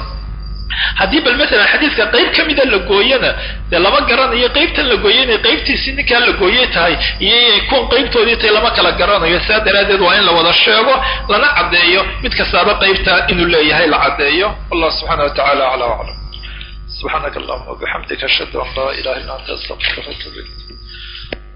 haddii bal maalan xadiiska qayb ka mida la gooyana dee lama garanayo qaybtan la gooyay inay qaybtiisii ninkaa la gooyey tahay iyo inay kuwan qaybtoodii tahay lama kala garanayo sidaa daraaddeed waa in la wada sheego lana caddeeyo mid kastaaba qaybta inuu leeyahay la caddeeyo wallah subxaana wa tacala aclaa aclam subxaanaka allahuma wabixamdika ashhadu an laa ilaha illa anta astaqfiruka watubu ilayk